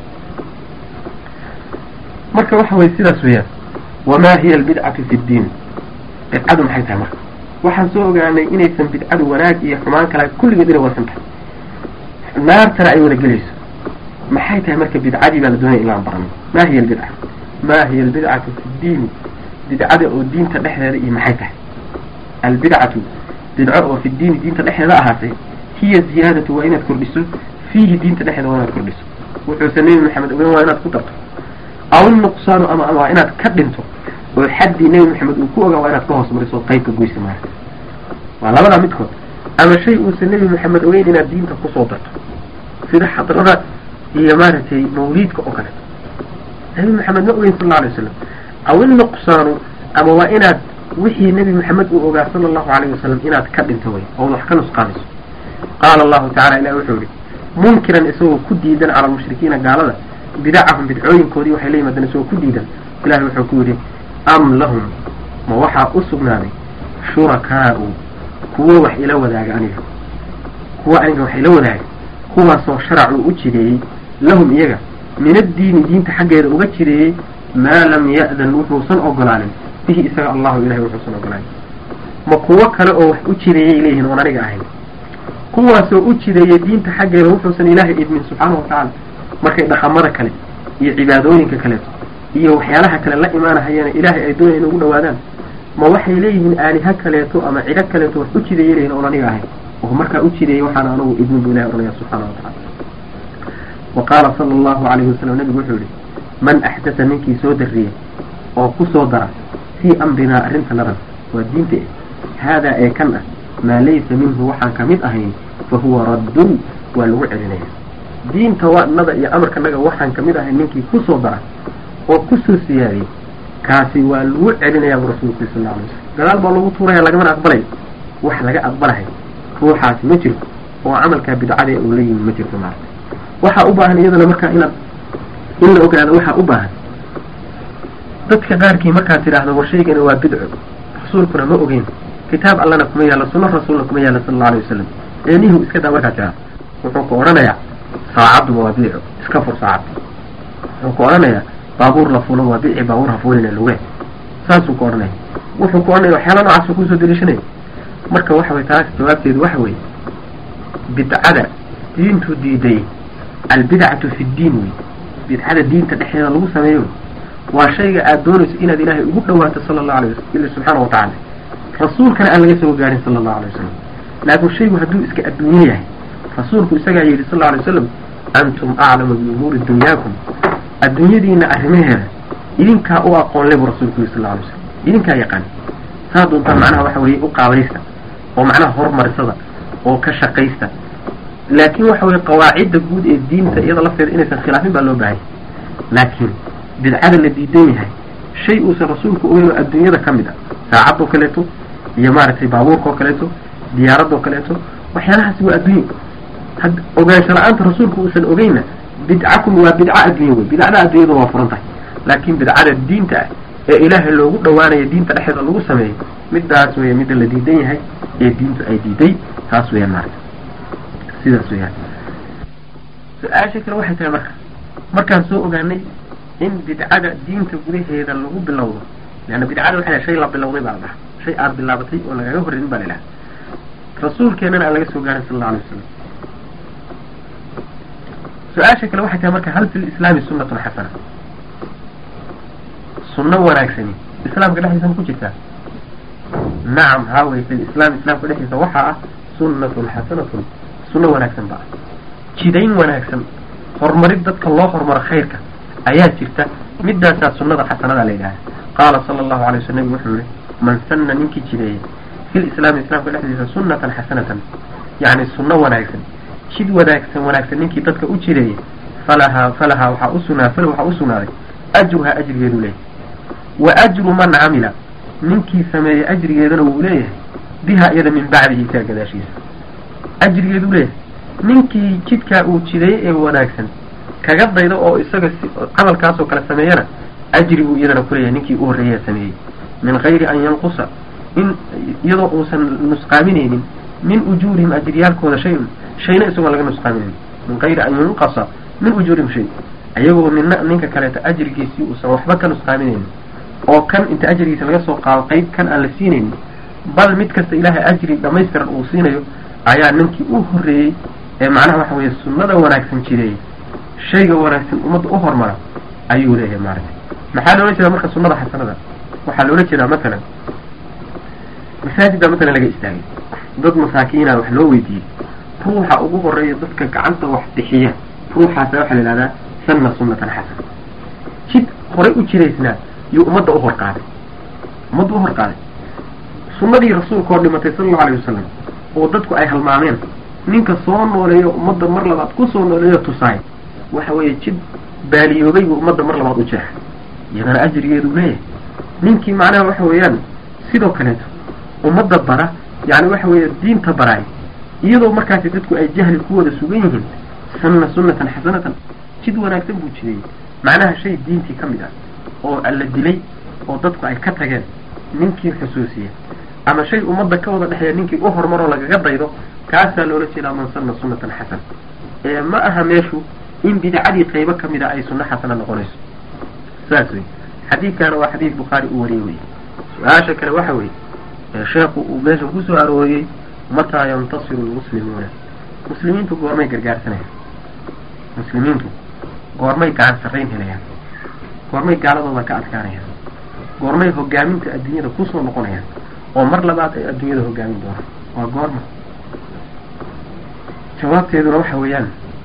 marka waxa weye sidaas weeyaan wamaa hiya albidcatu fi ddiin bidcadu maxay tahay marka waxaan soo ogaanay inaysan bidcadu wanaag iyo xumaan kala kulligeed inay wasan tahay naartana ay wada gelayso maxay tahay marka bidcadii baa la doonaya in laan barano ma hiya albidca ma hiya albidcatu fi ddiini bidcada oo diinta dhexdeeda iyo maxay tahay albidcatu bidco oo fi ddiini diinta dhexdeeda ahaatay hiya ziyaadatu waa inaad kordhiso fiihi diinta dhexdeeda waa inaad kordhiso wuxuusan nebi maxamed ogeyn waa inaad ku darto aw nuqsaanu ama waa inaad ka dhinto oo xaddii nebi maxamed uu ku ogaa waa inaad ka hoos mariso oo qayb ka goysa maarata waa labadaa midkood ama shay uusan nebi maxamed ogeyn inaad diinta kusoo darto sida xadrada iyo maaragtay mawliidka oo kale nebi maxamed ma ogeyn sal alla alay wasalam aw innuqsaanu ama waa inaad wixii nebi maxamed uu ogaa sala allahu alayhi wasalam inaad ka dhinto way ood wax ka nusqaamiso qaala allahu tacala ilahi wuxuu yihi munkiran isagoo ku diidan cala almushrikiina gaalada bidacahum bidcooyinkoodii waxay la yimaadeen isagoo ku diidan ilahi wuxuu ku yidhi am lahum ma waxaa u sugnaaday shurakaa'u kuwo wax ila wadaaga aniga kuwa aniga wax ila wadaaga kuwaasoo sharacuu u jideeyey lahum iyaga min addiini diinta xaggeeda uga jideeyey maa lam ya'dan wuxuusan ogolaanin bihi isaga allahu ilahay wuxuusan ogolaanin ma kuwo kale oo wax u jideeyay leeyihin oon aniga ahayn kuwaasoo u jideeyay diinta xaggeeda wuxuusan ilaahay idmin subxaanahu watacaala markay dhaqamada kale iyo cibaadooyinka kaleeto iyo waxyaalaha kale la imaanahayeena ilaahay ay doonaya in ugu dhawaadaan ma waxay leeyihiin aaliha kaleeto ama cido kaleeto wax u jideeyay leeyihin oon aniga ahayn oo markaa u jideeyay waxaana anugu idmin bu ilahay ohanaya subxaana wa tacala wa qaala sala allahu calayhi wasalam nabigu wuxuu yihi man axdata ninkii soo darriya oo ku soo dara fii amrinaa arrintanada waa diinta eh haadaa ee kan ah maa laysa minhu waxaan ka mid ahayn fa huwa raddun waa lagu celinaya diinta wanada iyo amarkanaga waxaan kamid ahayn ninkii ku soo dara oo kusoo siyaadiyey kaasi waa lagu celinaya bu rasuulku sal la alay wasalam gadaal baa lagu tuuraya lagamana aqbalay wax laga aqbalahay ruuxaasi ma jirto oo camalkaa bidcada uu la yimi ma jirto maarata waxaa u baahan iyadana markaa inaad in la ogaado waxaa u baahan dadka qaarkii markaad tidhaahdo war shaygani waa bidco rasuulkuna ma ogeyn kitaab allana kuma yaalla sunno rasuulna kuma yaalla sala allau alay wasalam eenihu iska daa markaad tidhaahdo wuxuu ku odhanayaa saacadduba waa bidco iska fur saacad wuxuu ku odhanayaa baabuur la fulo waa bici baabuur ha fulina luge saasuu ku odhanaya wuxuu ku odhanaya waxyaala noocaasuu kusoo deliishanaya marka waxa way taas jawaabteedu waxa weeye bidcada diintu diiday albidcatu fi ddiin wey bidcada diinta dhexdeeda lagu sameeyo waa shayga aad doonayso inaad ilaahay ugu dhawaato sala allahu alay wasalam subxaana watacaala rasuulkana aan laga soo gaarin sala allahu alay wasalam laakiin shaygu hadduu iska adduunye yahay rasuulku isagaa yidhi sal allau alay wasalam antum aclamu biumuuri dunyaakum adduunyadiina arrimaheeda idinkaa u aqoon le buu rasuulku yidhi sal allau alay wasalam idinkaa yaqaan saa doontaa macnaha waxa weeye u qaabaysta oo macnaha horumarisada oo ka shaqaysta laakiin waxa weye qawaacidda guud ee diinta iyada lafteeda inaysan khilaafin baa loo baahanya laakiin bidcada la diidan yahay shay uusan rasuulku ogeyn oo adduunyada ka mid a saacadoo kaleeto iyo maaragtay baabuurka oo kaleeto diyaaradoo kaleeto waxyaalahaasi waa adduunye had ogaansho la-aanta rasuulku uusan ogeynna bidcakum waa bidca adduunye wey bidcada adduunyada waa furan tahay laakiin bidcada diinta ah ee ilaahay loogu dhawaanayo diinta dhexeeda lagu sameeyo midaas weya midda la diidan yahay ee diintu ay diiday taas weyaan maarata sidaas weyaan su-aasha kale waxay tahay marka markaan soo ogaanay in bidcada diinta gudaheeda lagu bilowdo leanna bidcada waxay lahay shay la bilowday baa la dhaha shay aada bilaabatay oo lagaga horreyn baa la ilaha rasuulkeenana aan laga soo gaarin sala alla alay wasalam su-aasha kale waxay tahay marka hal fi lislaami sunnatun xasana sunno wanaagsani islaamka dhexdiisa ma ku jirtaa nacam haa wey fi lislaam islaamka dhexdiisa waxaa ah sunnatun xasanatun sunno wanaagsan ba ah jidayn wanaagsan horumarid dadka loo horumaro khayrka ayaa jirta midaasaa sunnada xasanada la yidhaha qaala sala allahu alay waslam nabigu wuxuu yihi man sanna ninkii jideeyey fi lislaami islaamka dhexdiisa sunnatan xasanatan yacni sunno wanaagsan jid wanaagsan wanaagsan ninkii dadka u jideeyey falahaa falahaa waxaa usugnaa fala waxaa usugnaaday ajruhaa ajrigeedu leeyahay wa ajru man camila ninkii sameeyey ajrigeedana wuu leeyahay biha iyada min bacdihi isaga gadaashiisa ajrigeedu leeyahay ninkii jidkaa uu jideeyey ee wanaagsan kaga daydo oo isaga si camalkaasoo kale sameeyana ajri buu iyadana kuleeyahay ninkii u horreeyaa sameeyey min gayri an yanqusa in iyadoo uusan nusqaaminaynin min ujuurihim ajriyaalkooda shay-un shayna isagoo laga nusqaaminaynin min gayri an yunqasa min ujuurihim shay ayagoo mina ninka kaleeto ajrigiisii uusan waxba ka nusqaaminaynin oo kan inta ajrigiisa laga soo qaado qayb kan aan la siinaynin bal mid kasta ilaahay ajri dhamaystiran uu siinayo ayaa ninkii u horreeyey ee macnaha waxa weeye sunnada wanaagsan jireeyey shayga wanaagsan ummadda u hormara ayuu leeyahay maaragtay maxaa loola jeedaa marka sunnada xasanada waxaa loola jeedaa matalan masaajid baa matalan laga istaagay dad masaakiina wax loo weydiiyey ruuxa ugu horeeya dadka gacanta wax bixiya ruuxaasa waxaa la yidhahdaa sanna sunnatan xasana jid horay u jiraysnaa yuu ummadda u horqaaday ummadda u horqaaday sunnadii rasuulka oo dhimatay sala allau alayh wasalam oo dadku ay halmaameen ninka soo nooleeyo ummadda mar labaad ku soo nooleeyo tusaay waxa weeye jid baaliyoobay buu ummadda mar labaad u jeexay iyadana ajrigeedu leeyahay ninkii macnaha waxa weeyaan sidoo kaleeto ummadda bara yacni waxa weeye diinta baraay iyadoo markaasi dadku ay jahli ku wada sugan yihiin sanna sunnatan xasanatan jid wanaagsan buu jideeyey macnaha shay diintii ka mid ah oo la dilay oo dadku ay ka tageen ninkii xusuusiya ama shay ummadda ka wada dhexeeya ninkii u horumaroo lagaga daydo kaasaa loola jeedaa man sanna sunnatan xasana ee ma aha meeshu in bidcadii qaybo ka mid a ay sunno xasana noqonayso saas wey xadiidkaana waa xadiid bukhaari uu wariyey wey su-aasha kale waxa weeye sheekhu uu meesha kusoo arooriyey mataa yantasiru lmuslimuuna muslimiintu goormay gargaarsanayaan muslimiintu goormay gacan sarrayn helayaan goormay gaaladooda ka adkaanayaan goormay hogaaminta adduunyada kusoo noqonayaan oo mar labaad ay adduunyada hogaamin doonaan waa goorma jawaabteeduna waxa weeyaan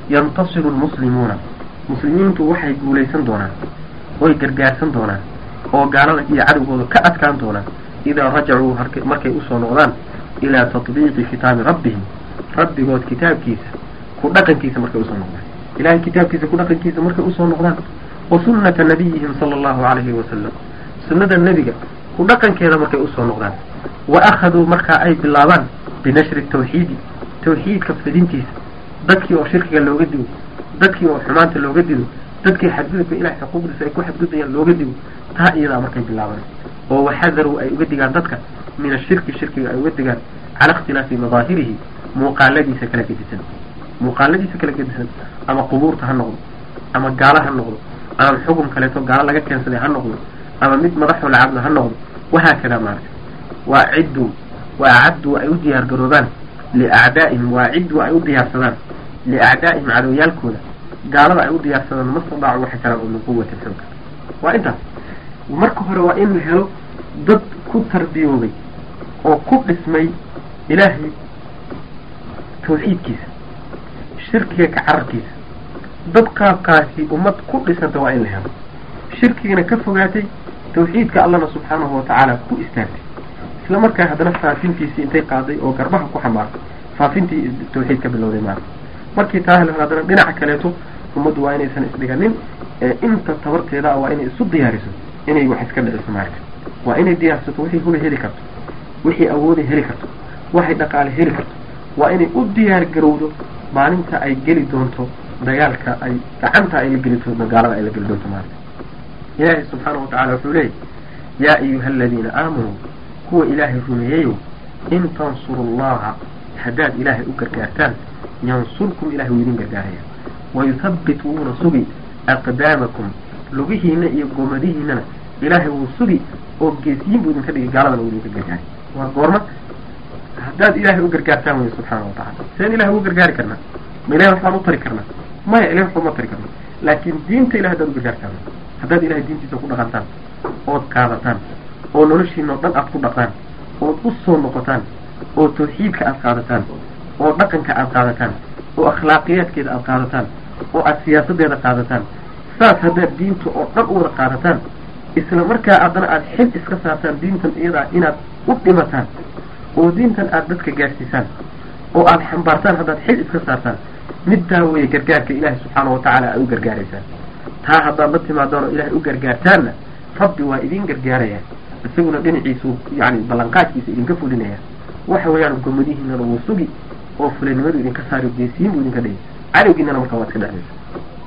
yantasiru lmuslimuuna muslimiintu waxay guulaysan doonaan oy gargaarsan doonaan oo gaalada iyo cadowgooda ka adkaan doonaan idaa rajacuu markay usoo noqdaan ilaa tatbiiqi kitaabi rabbihim rabbigood kitaabkiisa ku dhaqankiisa markay usoo noqdaan ilahay kitaabkiisa ku dhaqankiisa markay usoo noqdaan wa sunnata nabiyihim sala allahu calayhi wasalam sunnada nebiga ku dhaqankeeda markay usoo noqdaan wa akhaduu markaa ay bilaabaan binashri tawxiidi tawxiidka fidintiisa dadkii oo shirkiga looga digo dadkii oo xumaanta looga digo dadkii xadgudubka ilahay xuquuqdiisa ay ku xadgudbayaan looga digo taa iyadaa markay bilaabaan oo waxadaruu ay uga digaan dadka min ashirki shirkiga ay uga digaan cala ikhtilaafi madaahirihi muuqaaladiisa kala gedisan muuqaaladiisa kala gedisan ama qubuurta ha noqdo ama gaalo ha noqdo ama xugum kaleeto gaalo laga keensaday ha noqdo ama mid madaxoo lacabdo ha noqdo wahaakada maarata waa cidduu waa cadduu ay u diyaar garoobaan liacdaa'ihim waa cidduu ay u diyaarsadaan liacdaa'ihim cadowyaalkooda gaalada ay u diyaarsadaan mastadaacu waxay karaan oo min quwatin xooga waa intaas marka hore waa in la helo dad ku tarbiyoobay oo ku dhismay ilaahay tawxiidkiisa shirkiga ka cararkiisa dad qaabkaasi ummad ku dhisanta waa in la helo shirkigana ka fogaatay tawxiidka allana subxaanahu watacaala ku istaagtay isla markaa haddana faafintiisii intay qaaday oo garbaha ku xambaartay faafintii tawxiid ka bilowday maarata markii taa hel haddana dhinaca kaleeto ummaddu waa inaysan isdhiganin ee inta tabarteeda ah waa inay isu diyaariso inay wax iska dhiciso maarata waa inay diyaarsato wixii hula heli karto wixii awooday heli karto waxay dhaqaale heli karto waa inay u diyaar garowdo maalinta ay geli doonto dagaalka ay gacanta ay la geli doonto gaalada ay la geli doonto maarata ilaahay subxaanahu watacala wuxuu leeyahy yaa ayuha aladiina aamanuu kuwa ilaahay rumeeyeyow in tansuru allaha haddaad ilaahay u gargaartaan yansurkum ilahay wuu idin gargaaraya wayuthabbit wuuna sugi aqdaamakum lugihiina iyo goomadihiinana ilaahay wuu sugi oo geesiyin buu idinka dhigay gaaladana wuu idinka gargaaray waa goorma haddaad ilaahay u gargaartaan wey subxaana watacala seen ilahay ugu gargaari karnaa ma ilahay waxbaan u tari karnaa maya ilahay waxba uma tari karna laakiin diinta ilahay haddaad u gargaartaan haddaad ilahay diintiisa ku dhaqantaan ood qaadataan oo noloshiina o dhan aad ku dhaqdaan ood u soo noqotaan oo tawxiidka aad qaadataan oo dhaqanka aad qaadataan oo akhlaaqiyaadkeeda aad qaadataan oo aad siyaasadeeda qaadataan saas haddaad diinta oo dhan u wada qaadataan isla markaa haddana aad xil iska saartaan diintan iyadaa inaad u dhimataan oo diintan aad dadka gaadhsiisaan oo aad xambaartaan haddaad xil iska saartaan middaa weeye gargaarka ilaahay subxaana watacaala aad u gargaaraysaan taa haddaad la timaadaan oo ilaahay u gargaartaanna rabbi waa idin gargaaraya isaguna dhinaciisu yani ballanqaadkiisa idinka fulinaya waxa weeyaan gomadihiinana wuu sugi oo fulinimadu idinka saari geesiyin buu idinka dhigay cadowgiinana markaa waad iska dhexdaysa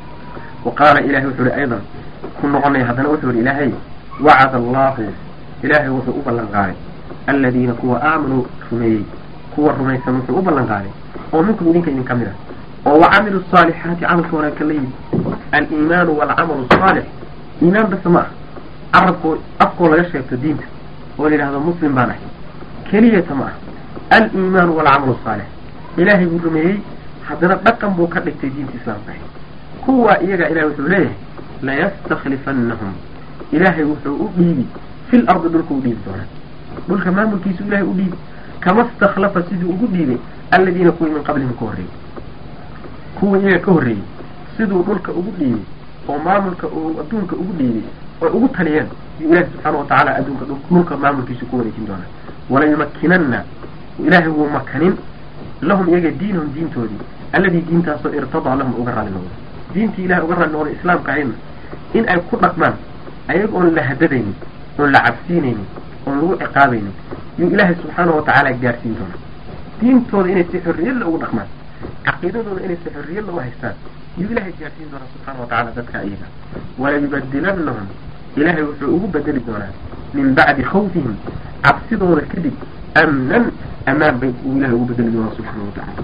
wa qaala ilahay wuxuu ihi aydan ku noqonaya haddana wuxuu ihi ilaahay wacada allahu ilaahay wuxuu u ballan qaaday aladiina kuwa aamanuu rumeeyey kuwa rumaysan wuxuu u ballan qaaday oo minkum idinka idin ka mid ah oo wacamilu saalixaati camalka wanaagsan la yimid aliimaanu walcamalu asaalix iimaan base ma ah carabkoo afkoo laga sheegto diinta oo la yidhahdo muslim baan ahay keliyata ma ah aliimaanu walcamalu asaalix ilaahay buu rumeeyey haddana dhaqan buu ka dhigtay diinta islaamka ahay kuwa iyaga ilahay wuxuu leeyahay layastakhlifannahum ilaahay wuxuu u dhiibi fil ardi dhulka u dhiibi doonaa dhulka maamulkiisu ilahay u dhiibi kama stakhlafa siduu ugu dhiibay aladiina kuwii min qablihim ka horreeyey kuwii iyaga ka horreeyey siduu dhulka ugu dhiibay oo maamulka uu adduunka ugu dhiibay oo ugu taliyeen yuu ilahi subxaana watacaala adduunka dhulka maamulkiisu ku wareejin doonaa walayumakkinanna ilaahay wuu makanin lahum iyaga diinahum diintoodii alladii diintaasoo irtadaa lahum uga raali noqdo diintii ilahay uga raali noqdo islaamka ahayna in ay ku dhaqmaan ayaga oon la hadadaynin oon la cabsiinaynin oon lagu ciqaabaynin yuu ilaahay subxaana watacaala gaarsiin doonaa diintooda inay si xorriyadla ugu dhaqmaan caqiidadooda inay si xorriyadla u haystaan yuu ilahay gaarsiin doonaa subxaana watacaala dadka iyaga walayubadilannahum ilaahay wuxuu ugu bedeli doonaa min bacdi khawfihim cabsidooda kadib amnan amaan bay uu ilahay ugu bedeli doonaa subxaana watacaala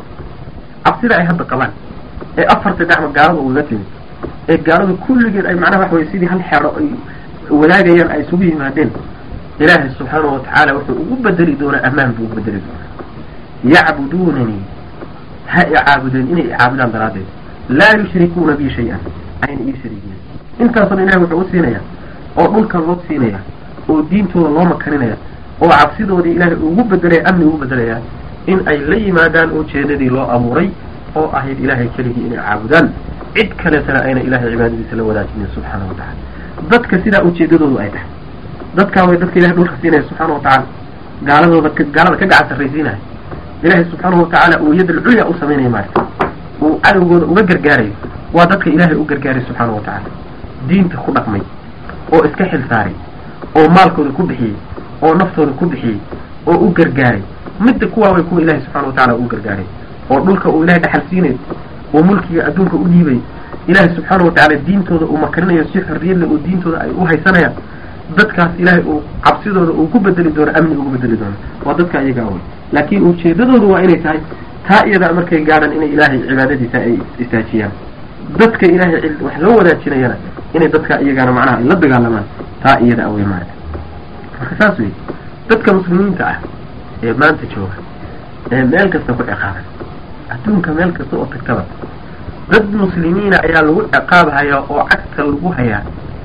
cabsida ay hadda qabaan ee afarta dacmo gaalada ugaga timid ee gaalada kulligeed ay macnaha waxa weye sidii hal xeero ay wadaagayaan ay isugu yimaadeen ilaahay subxaana watacaala wuxuu ugu bedeli doonaa amaan buu ugu bedeli doonaa yacbuduunanii ha i caabudeen inay i caabudaan daraaddeed laa yushrikuuna bi shay-an ayna ii shariigin intaasoo ilahay wuxuu u siinayaa oo dhulka loo siinaya oo diintooda loo makaninaya oo cabsidoodii ilaahay ugu bedelaya amni ugu bedelayaa in ay la yimaadaan ujeedadii loo abuuray oo ahayd ilaahay keligii inay caabudaan cid kaleetana ayna ilahay cibaadadiisa la wadaajinin subxaana wa tacala dadka sidaa ujeedadoodu ay tahay dadkaa way dadka ilahay dhulka siinaya subxaana wa tacaala gaaladooda gaalada ka gacan sarraysiinaya ilaahay subxaanahu watacaala uu yad alculya u samaynaya maarata uu cadowgooda uga gargaarayo waa dadka ilaahay u gargaaray subxaana wa tacaala diinta ku dhaqmay oo iska xil saaray oo maalkooda ku bixiyey oo naftooda ku bixiyey oo u gargaaray midda kuwaa way kuwa ilahay subxana wa tacala u gargaaray oo dhulka uu ilahay dhaxal siinayo oo mulkiga adduunka u dhiibay ilaahay subxaana wa tacaala diintooda uu makarinayo si xorriyadle oo diintooda ay u haysanayaan dadkaas ilaahay uu cabsidooda uu ku bedeli doono amni ugu bedeli doono waa dadka iyagaa wey laakiin ujeedadoodu waa inay tahay taa iyadaa markay gaadhaan inay ilaahay cibaadadiisa ay istaajiyaan dadka ilaahay wax loo wadaajinayana inay dadka iyagaana macnaha ay la dagaalamaan taa iyada awey maarata marka saas wey dadka muslimiinta ah ee maanta jooga ee meel kasta ku ciqaaban adduunka meel kasta oo tagtaba dad muslimiina ayaa lagu ciqaabhayaa oo cagta lagu hayaa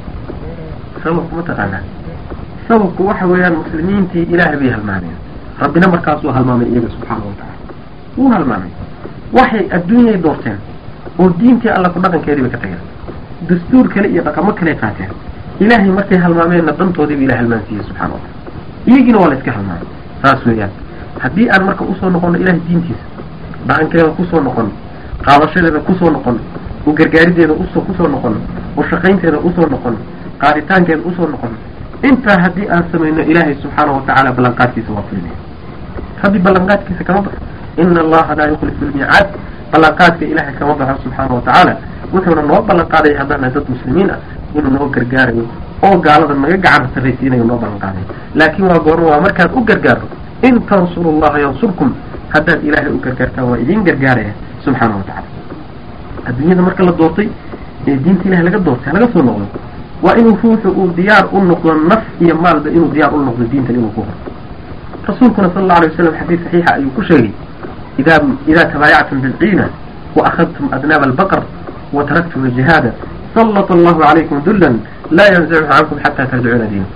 sababku mataqaanaa sababku waxa weeyaan muslimiintii ilaahay bay halmaameen rabbina markaasuu halmaamay iyaga subxaana wa tacala wuu halmaamay waxay adduunyay doorteen oo diintii alla ku dhaqankeedii bay ka tageen dastuur kale iyo dhaqamo kale qaateen ilaahay markay halmaameenna dantoodiiba ilahay halmaansiiyey subxana wa tacala iyagiina waa la iska halmaamay saas weeyaan haddii aan marka usoo noqono ilahay diintiisa dhaqankeeda kusoo noqono qaadashadeeda kusoo noqono u gargaarideeda usoo kusoo noqono u shaqaynteeda usoo noqono qaaditaankeeda usoo noqono intaa haddii aan samayno ilaahay subxaana wa tacaala ballanqaadkiisa waa fulinaya rabbi ballanqaadkiisa kama baxo ina allaha laa yukhlifu lmiicaad ballanqaadka ilaahay kama baxo subxaana wa tacaala wuxuuna noo ballanqaaday haddana dad muslimiin ah inuu noo gargaarayo oo gaalada naga gacan sarraysiinayo noo ballanqaadayo laakiin waa goorma waa markaad u gargaarto in tansuru allaha yansurkum haddaad ilaahay u gargaartaan waa idiin gargaaraya subxaana wa tacala adduunyada marka la doortay ee diinta ilahay laga doortay laga soo noqdo waa inuu ruuxu uu diyaar u noqdo naf iyo maalba inuu diyaar u noqdo diintan inuu ku horo rasuulkuna sala allau alay waslam xadiis saxiixa ayuu ku sheegay ida idaa tabaayactum bilciina wa akhadtum adnaaba albaqr wa taraktum aljihaada sallata allahu calaykum dullan laa yanzachu cankum xataa tarjicuuna diina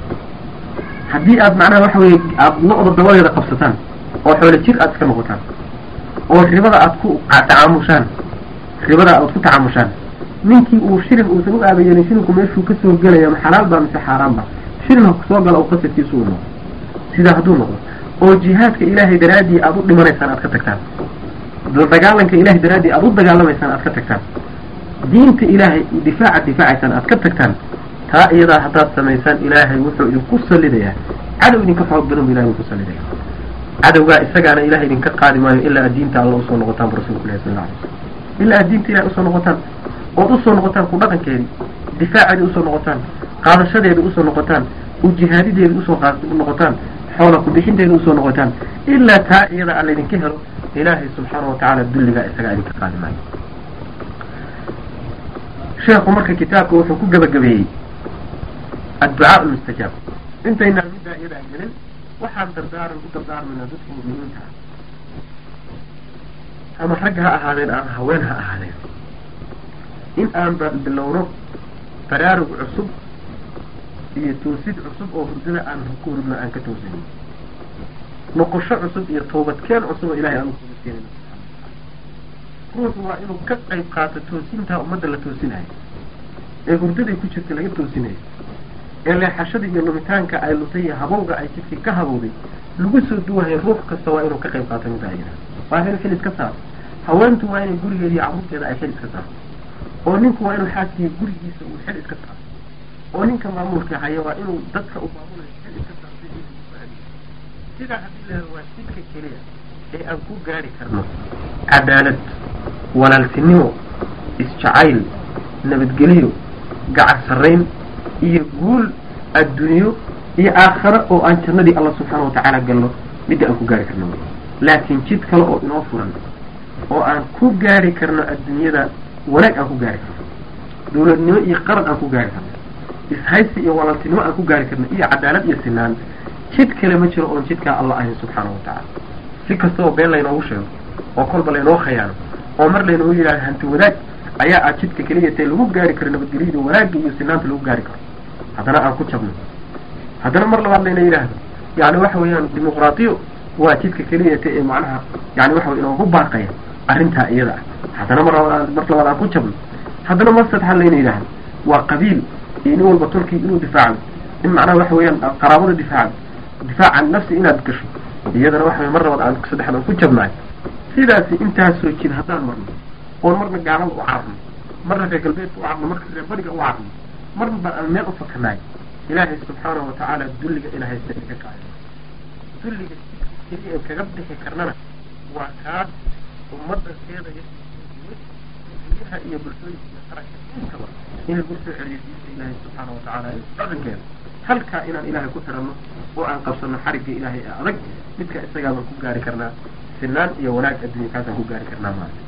haddii aad macnaha waxa weye aada lo-da dabadeeda qabsataan oo xoolo jir aad iska noqotaan oo ribada aad ku tacaamushaan ribada aad ku tacaamushaan ninkii uu shilin uusan u aabayeelin shilinku meeshuu kasoo gelaya ma xalaal baa mise xaaraan ba shilin ha kusoo gala oo qasadkiisu u noqdo sidaa hadduu noqdo oo jihaadka ilaahay daraaddii aad u dhimanaysaan aad ka tagtaan dagaalanka ilahay daraaddii aad u dagaalamaysaan aad ka tagtaan diinta ilaahay difaaca difaacaysaan aad ka tagtaan taa iyadaa haddaad samaysaan ilaahay wuxuu idinku salidayaa cadow idinka xoog badan bu ilahay idinku salidaya cadowgaa isagaana ilahay idinka qaadi maayo ilaa aad diinta alla usoo noqotaan bu rasulku ilahi sal alla alay slam ilaa aad diinta ilahay usoo noqotaan ood usoo noqotaan ku dhaqankeedii difaaceedii usoo noqotaan qaadashadeedii usoo noqotaan ujihaadideedii usoo noqotaan xoola ku-bixinteeda usoo noqotaan ilaa taa iyada aan laydinka helo ilaahay subxaana wa tacaala dulligaa isagaa idinka qaadi maayo sheekhu marka kitaabka wuxuu ku gabagabeeyey adducaa lmustajaab intaynaan middaa iyadaa gelin waxaan dardaaran u dardaarmayna dadka mu'miniinta ah ama rag ha ahaadeen ama haween ha ahaadeen in aan bilowno baraarug cusub iyo toosid cusub oo hurdada aan ku hurdno aan ka toosanin noqosho cusub iyo toobadkeen cusub oo ilahay aan u toobadkeenayno ruuxu waa inuu ka qayb qaato toosintaa ummadda la toosinayo ee hurdaday ku jirta laga toosinayo ee leexashada iyo lumitaanka ay lutay iyo habowga ay jidkii ka habowday lagu soo duwahay ruux kasta waa inuu ka qayb qaato middaa iyada waa inuu xil iska saaro haweentu waa inay gurigeeda iyo carruurteeda ay xil iska saarto oo ninku waa inuu xaaskiya gurigiisa uu xil iska saaro oo ninka maamulka haya waa inuu dadka u maamulayo xil iska saarto sidaa haddii la waa jidka keliya ee aan ku gaari karno cadaalad walaaltinimo isjacayl nabadgelyo gacar sarrayn iyo guul adduunyo iyo aakhare oo aan jannadii alla subxaana wa tacaala galno midda aan ku gaari karno laakiin jid kale oo inoo furan oo aan ku gaari karno adduunyada wanaag aan ku gaari karno dawladnimo iyo qaran aan ku gaari karno ishaysi iyo walaaltinimo aan ku gaari karno iyo cadaalad iyo sinaan jid kale ma jiro oon jidkaa alla ahayn subxaana wa tacaala si kasta oo been laynoogu sheego oo kolba laynoo khayaano oo mar laynoogu yidhahdo hanti wadaag ayaa aad jidka keliya tae lagu gaari karo nabadgelyada wanaagga iyo sinaanta lagu gaari karo haddana aan ku jabno haddana mar labaad layna yidhaahdo yani waxa weeyaan dimuqraatiyo waa jidka keliya ta ee macnaha yani waxa wey inoogu baaqaya arrintaa iyada ah haddana mar labaad mar labaad aan ku jabno haddana mar saddexaad layna yidhahdo waa qabiil iyo nin walba tolkii inuu difaacan in macnaha waxa weeyaan qaraabada difaacan difaacan nafsi inaad gasho iyadana waxa wey mar labaad aan saddexaad aan ku jabnaay sidaasi intaasoo jin haddaan marno oon marna gaalada u cararno marna reer galbeedka u carno marka reer bariga u carno marna baan aan meel u fakanaay ilaahay subxaanahu watacaala dulliga ina haysta inaga kaayo dulliga keliya aan kaga bixi karnana waa kaas ummadda keedaya guryaha iyo bulshooyinka iyo qaranka intaba in lagu soo celiyo diinta ilaahay subxaana watacaala ee dhaqankeeda halkaa inaan ilaahay ku xiranno oo aan qabsano xarigga ilaahay ee adag midka isagaabaan ku gaari karnaa sinaan iyo wanaag adduunya kaasaan ku gaari karnaa maanta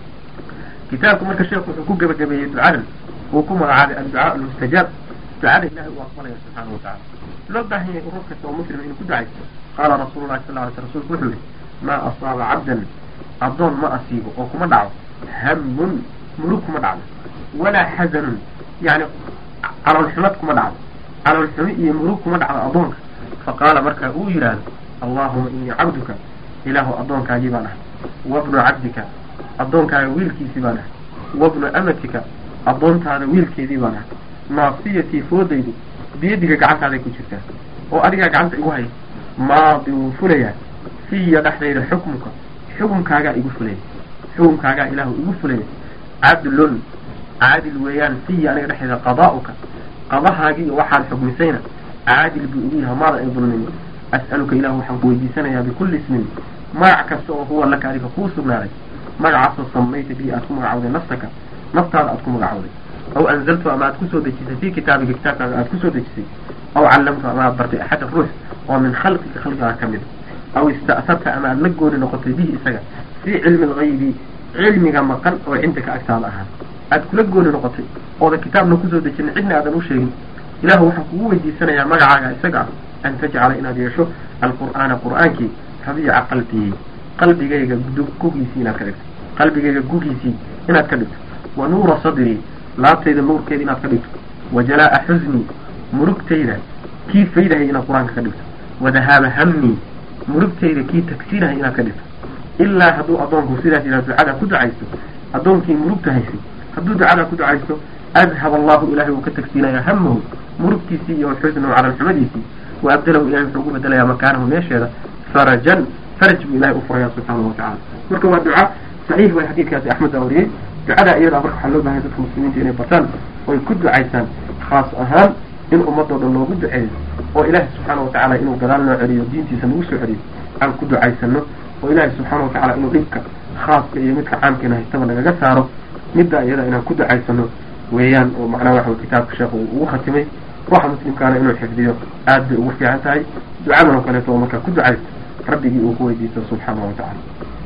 kitaabku marka sheekhu wuxuu ku gebagabeeyey ducadan uu ku magacaabay adducaa almustajaab ducada ilahay uu aqbalaya subxaana watacaala loo baahan yahay urur kasta oo muslima inuu ku ducaysto qaala rasuulu llahi sal ly sl rsulku wuxuu yihi maa asaaba cabdan addoon ma asiibo oo kuma dhaco hamun murug kuma dhacdo walaa xasanun yani caloolxumad kuma dhacdo caloolxumi iyo murug kuma dhacdo addoonka faqaala markaa uu yidhaahdo allahuma inii cabduka ilaahu addoonkaagii baan ahay wabnu cabdika addoonkaaga wiilkiisii baan ahay wabnu amatika addoontaada wiilkeedii baan ahay naasiyatii foodaydu biyadiga gacantaaday ku jirtaa oo adigaa gacanta igu haya maadi wuu fulayaa fiya dhexdayda xukmuka xukunkaagaa igu fulaya xukunkaagaa ilaahu igu fulaya cadlun caadil weeyaan fiya aniga dhexdayda qadaa'uka qadahaagii waxaad xukmisayna caadil buu igu yahay maada ay dulmin as'aluka ilahu waxaan ku weydiisanayaa bikulli ismin magac kasta oo huwa laka adiga kuu sugnaaday magacaasoo samayta bii aad ku magacawday nafsaka naftaada aad ku magacawday aw anzaltu ama aad kusoo dejisay fi kitaabiga kitaabkaaga aad kusoo dejisay aw callamtu ama aad bartay axada ruux oo min khalqika khalqigaa ka mid aw ista'sarta ama aad la gooni noqotay bihi isaga fii cilmi algaybi cilmiga maqan oo cindaka agtaada ahaa aad kula gooni noqotay oodan kitaabna kusoo dejinin cidna aadan u sheegin ilahu waxaan kugu weydiisanayaa magacaaga isaga ah an tajcala inaad yeesho alqur'aana qur'aankii rabiica qalbii qalbigayga gugiisii inaad ka dhigto qalbigayga gugiisii inaad ka dhigto wa nuura sadrii laabtayda nuurkeeda inaad ka dhigto wa jalaa'a xusnii murugtayda kii faydahay inaad qur-aanka ka dhigto wa dahaaba hamnii murugtayda kii tagsiinahay inaad ka dhigto ilaa hadduu addoonku sidaas yidhaha ducadaa ku ducaysto addoonkii murugta haysay hadduu ducadaa ku ducaysto adhab allahu ilahay wuu ka tagsiinayaa hamahu murugtiisii iyo xusnahu calalxumadiisii wa abdalahu ilahay wuxuu ugu bedelayaa makaanahu meesheeda farajan faraj buu ilahay u furaya subxaanahu watacala marka waa duca saxiix way xadiidkaasi axmed baa wariyey ducadaa iyadaa marka waxaa loo bahay dadka muslimiinta inay bartaan oy ku ducaysaan khaas ahaan in ummadoo dhan loogu duceeyo oo ilaahay subxaana watacaala inuu gadaal noo celiyo diintiisa nagu soo celiyo aan ku ducaysano oo ilaahay subxaana watacaala inuu dhibka khaaska iyo midka caamkeena haystaba nagaga saaro middaa iyada inaan ku ducaysano weeyaan oo macnaha waxa kitaabka sheekhu uu ugu khatimay ruuxa muslimkaana inuu xifdiyo aad bay ugu fiican tahay ducadan oo kaleeto oo markaa ku ducaysto rabbigii uu ku weydiisto subxaanahu watacaala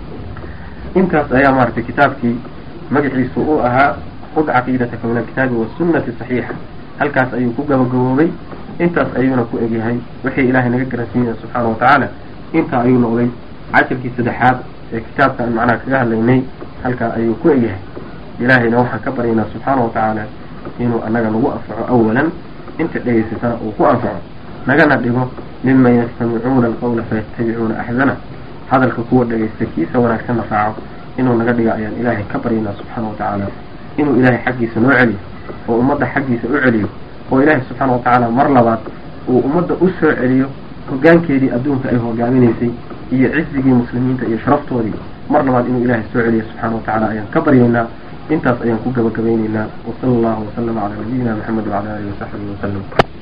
intaas ayaa maaragtay kitaabkii magaciisu uu ahaa qud caqiidataka min alkitaabi wasunnati saxiixa halkaas ayuu ku gabagaboobay intaas ayuuna ku egyahay wixii ilaahay naga garansiinaya subxaana watacaala intaa ayuu noqday cashirkii saddexaad ee kitaabka aan macnaha kaga hadlaynay halkaa ayuu ku egyahay ilaahayna waxaan ka baryaynaa subxaana watacaala inuu annaga nagu anfaco awalan inta dhegaysatana uu ku anfaco nagana dhigo miman yastamicuuna alqawla fayattabicuuna axsana hadalka kuwa dhegaysta kiisa wanaagsanna raaco inuu naga dhiga ayaan ilaahay ka baryaynaa subxaana watacaala inuu ilaahay xaggiisa noo celiyo oo ummadda xaggiisa u celiyo oo ilaahay subxaana watacaala mar labaad uu ummadda u soo celiyo hoggaankeedii adduunka ay hogaaminaysay iyo cizigii muslimiinta iyo sharaftoodii mar labaad inuu ilaahay soo celiyo subxaana watacaala ayaan ka baryaynaa intaas ayaan ku gabagabaynaynaa wasala allahu wasalama calaa nabiyina maxamed wacala alihi wasaxbihi wasalam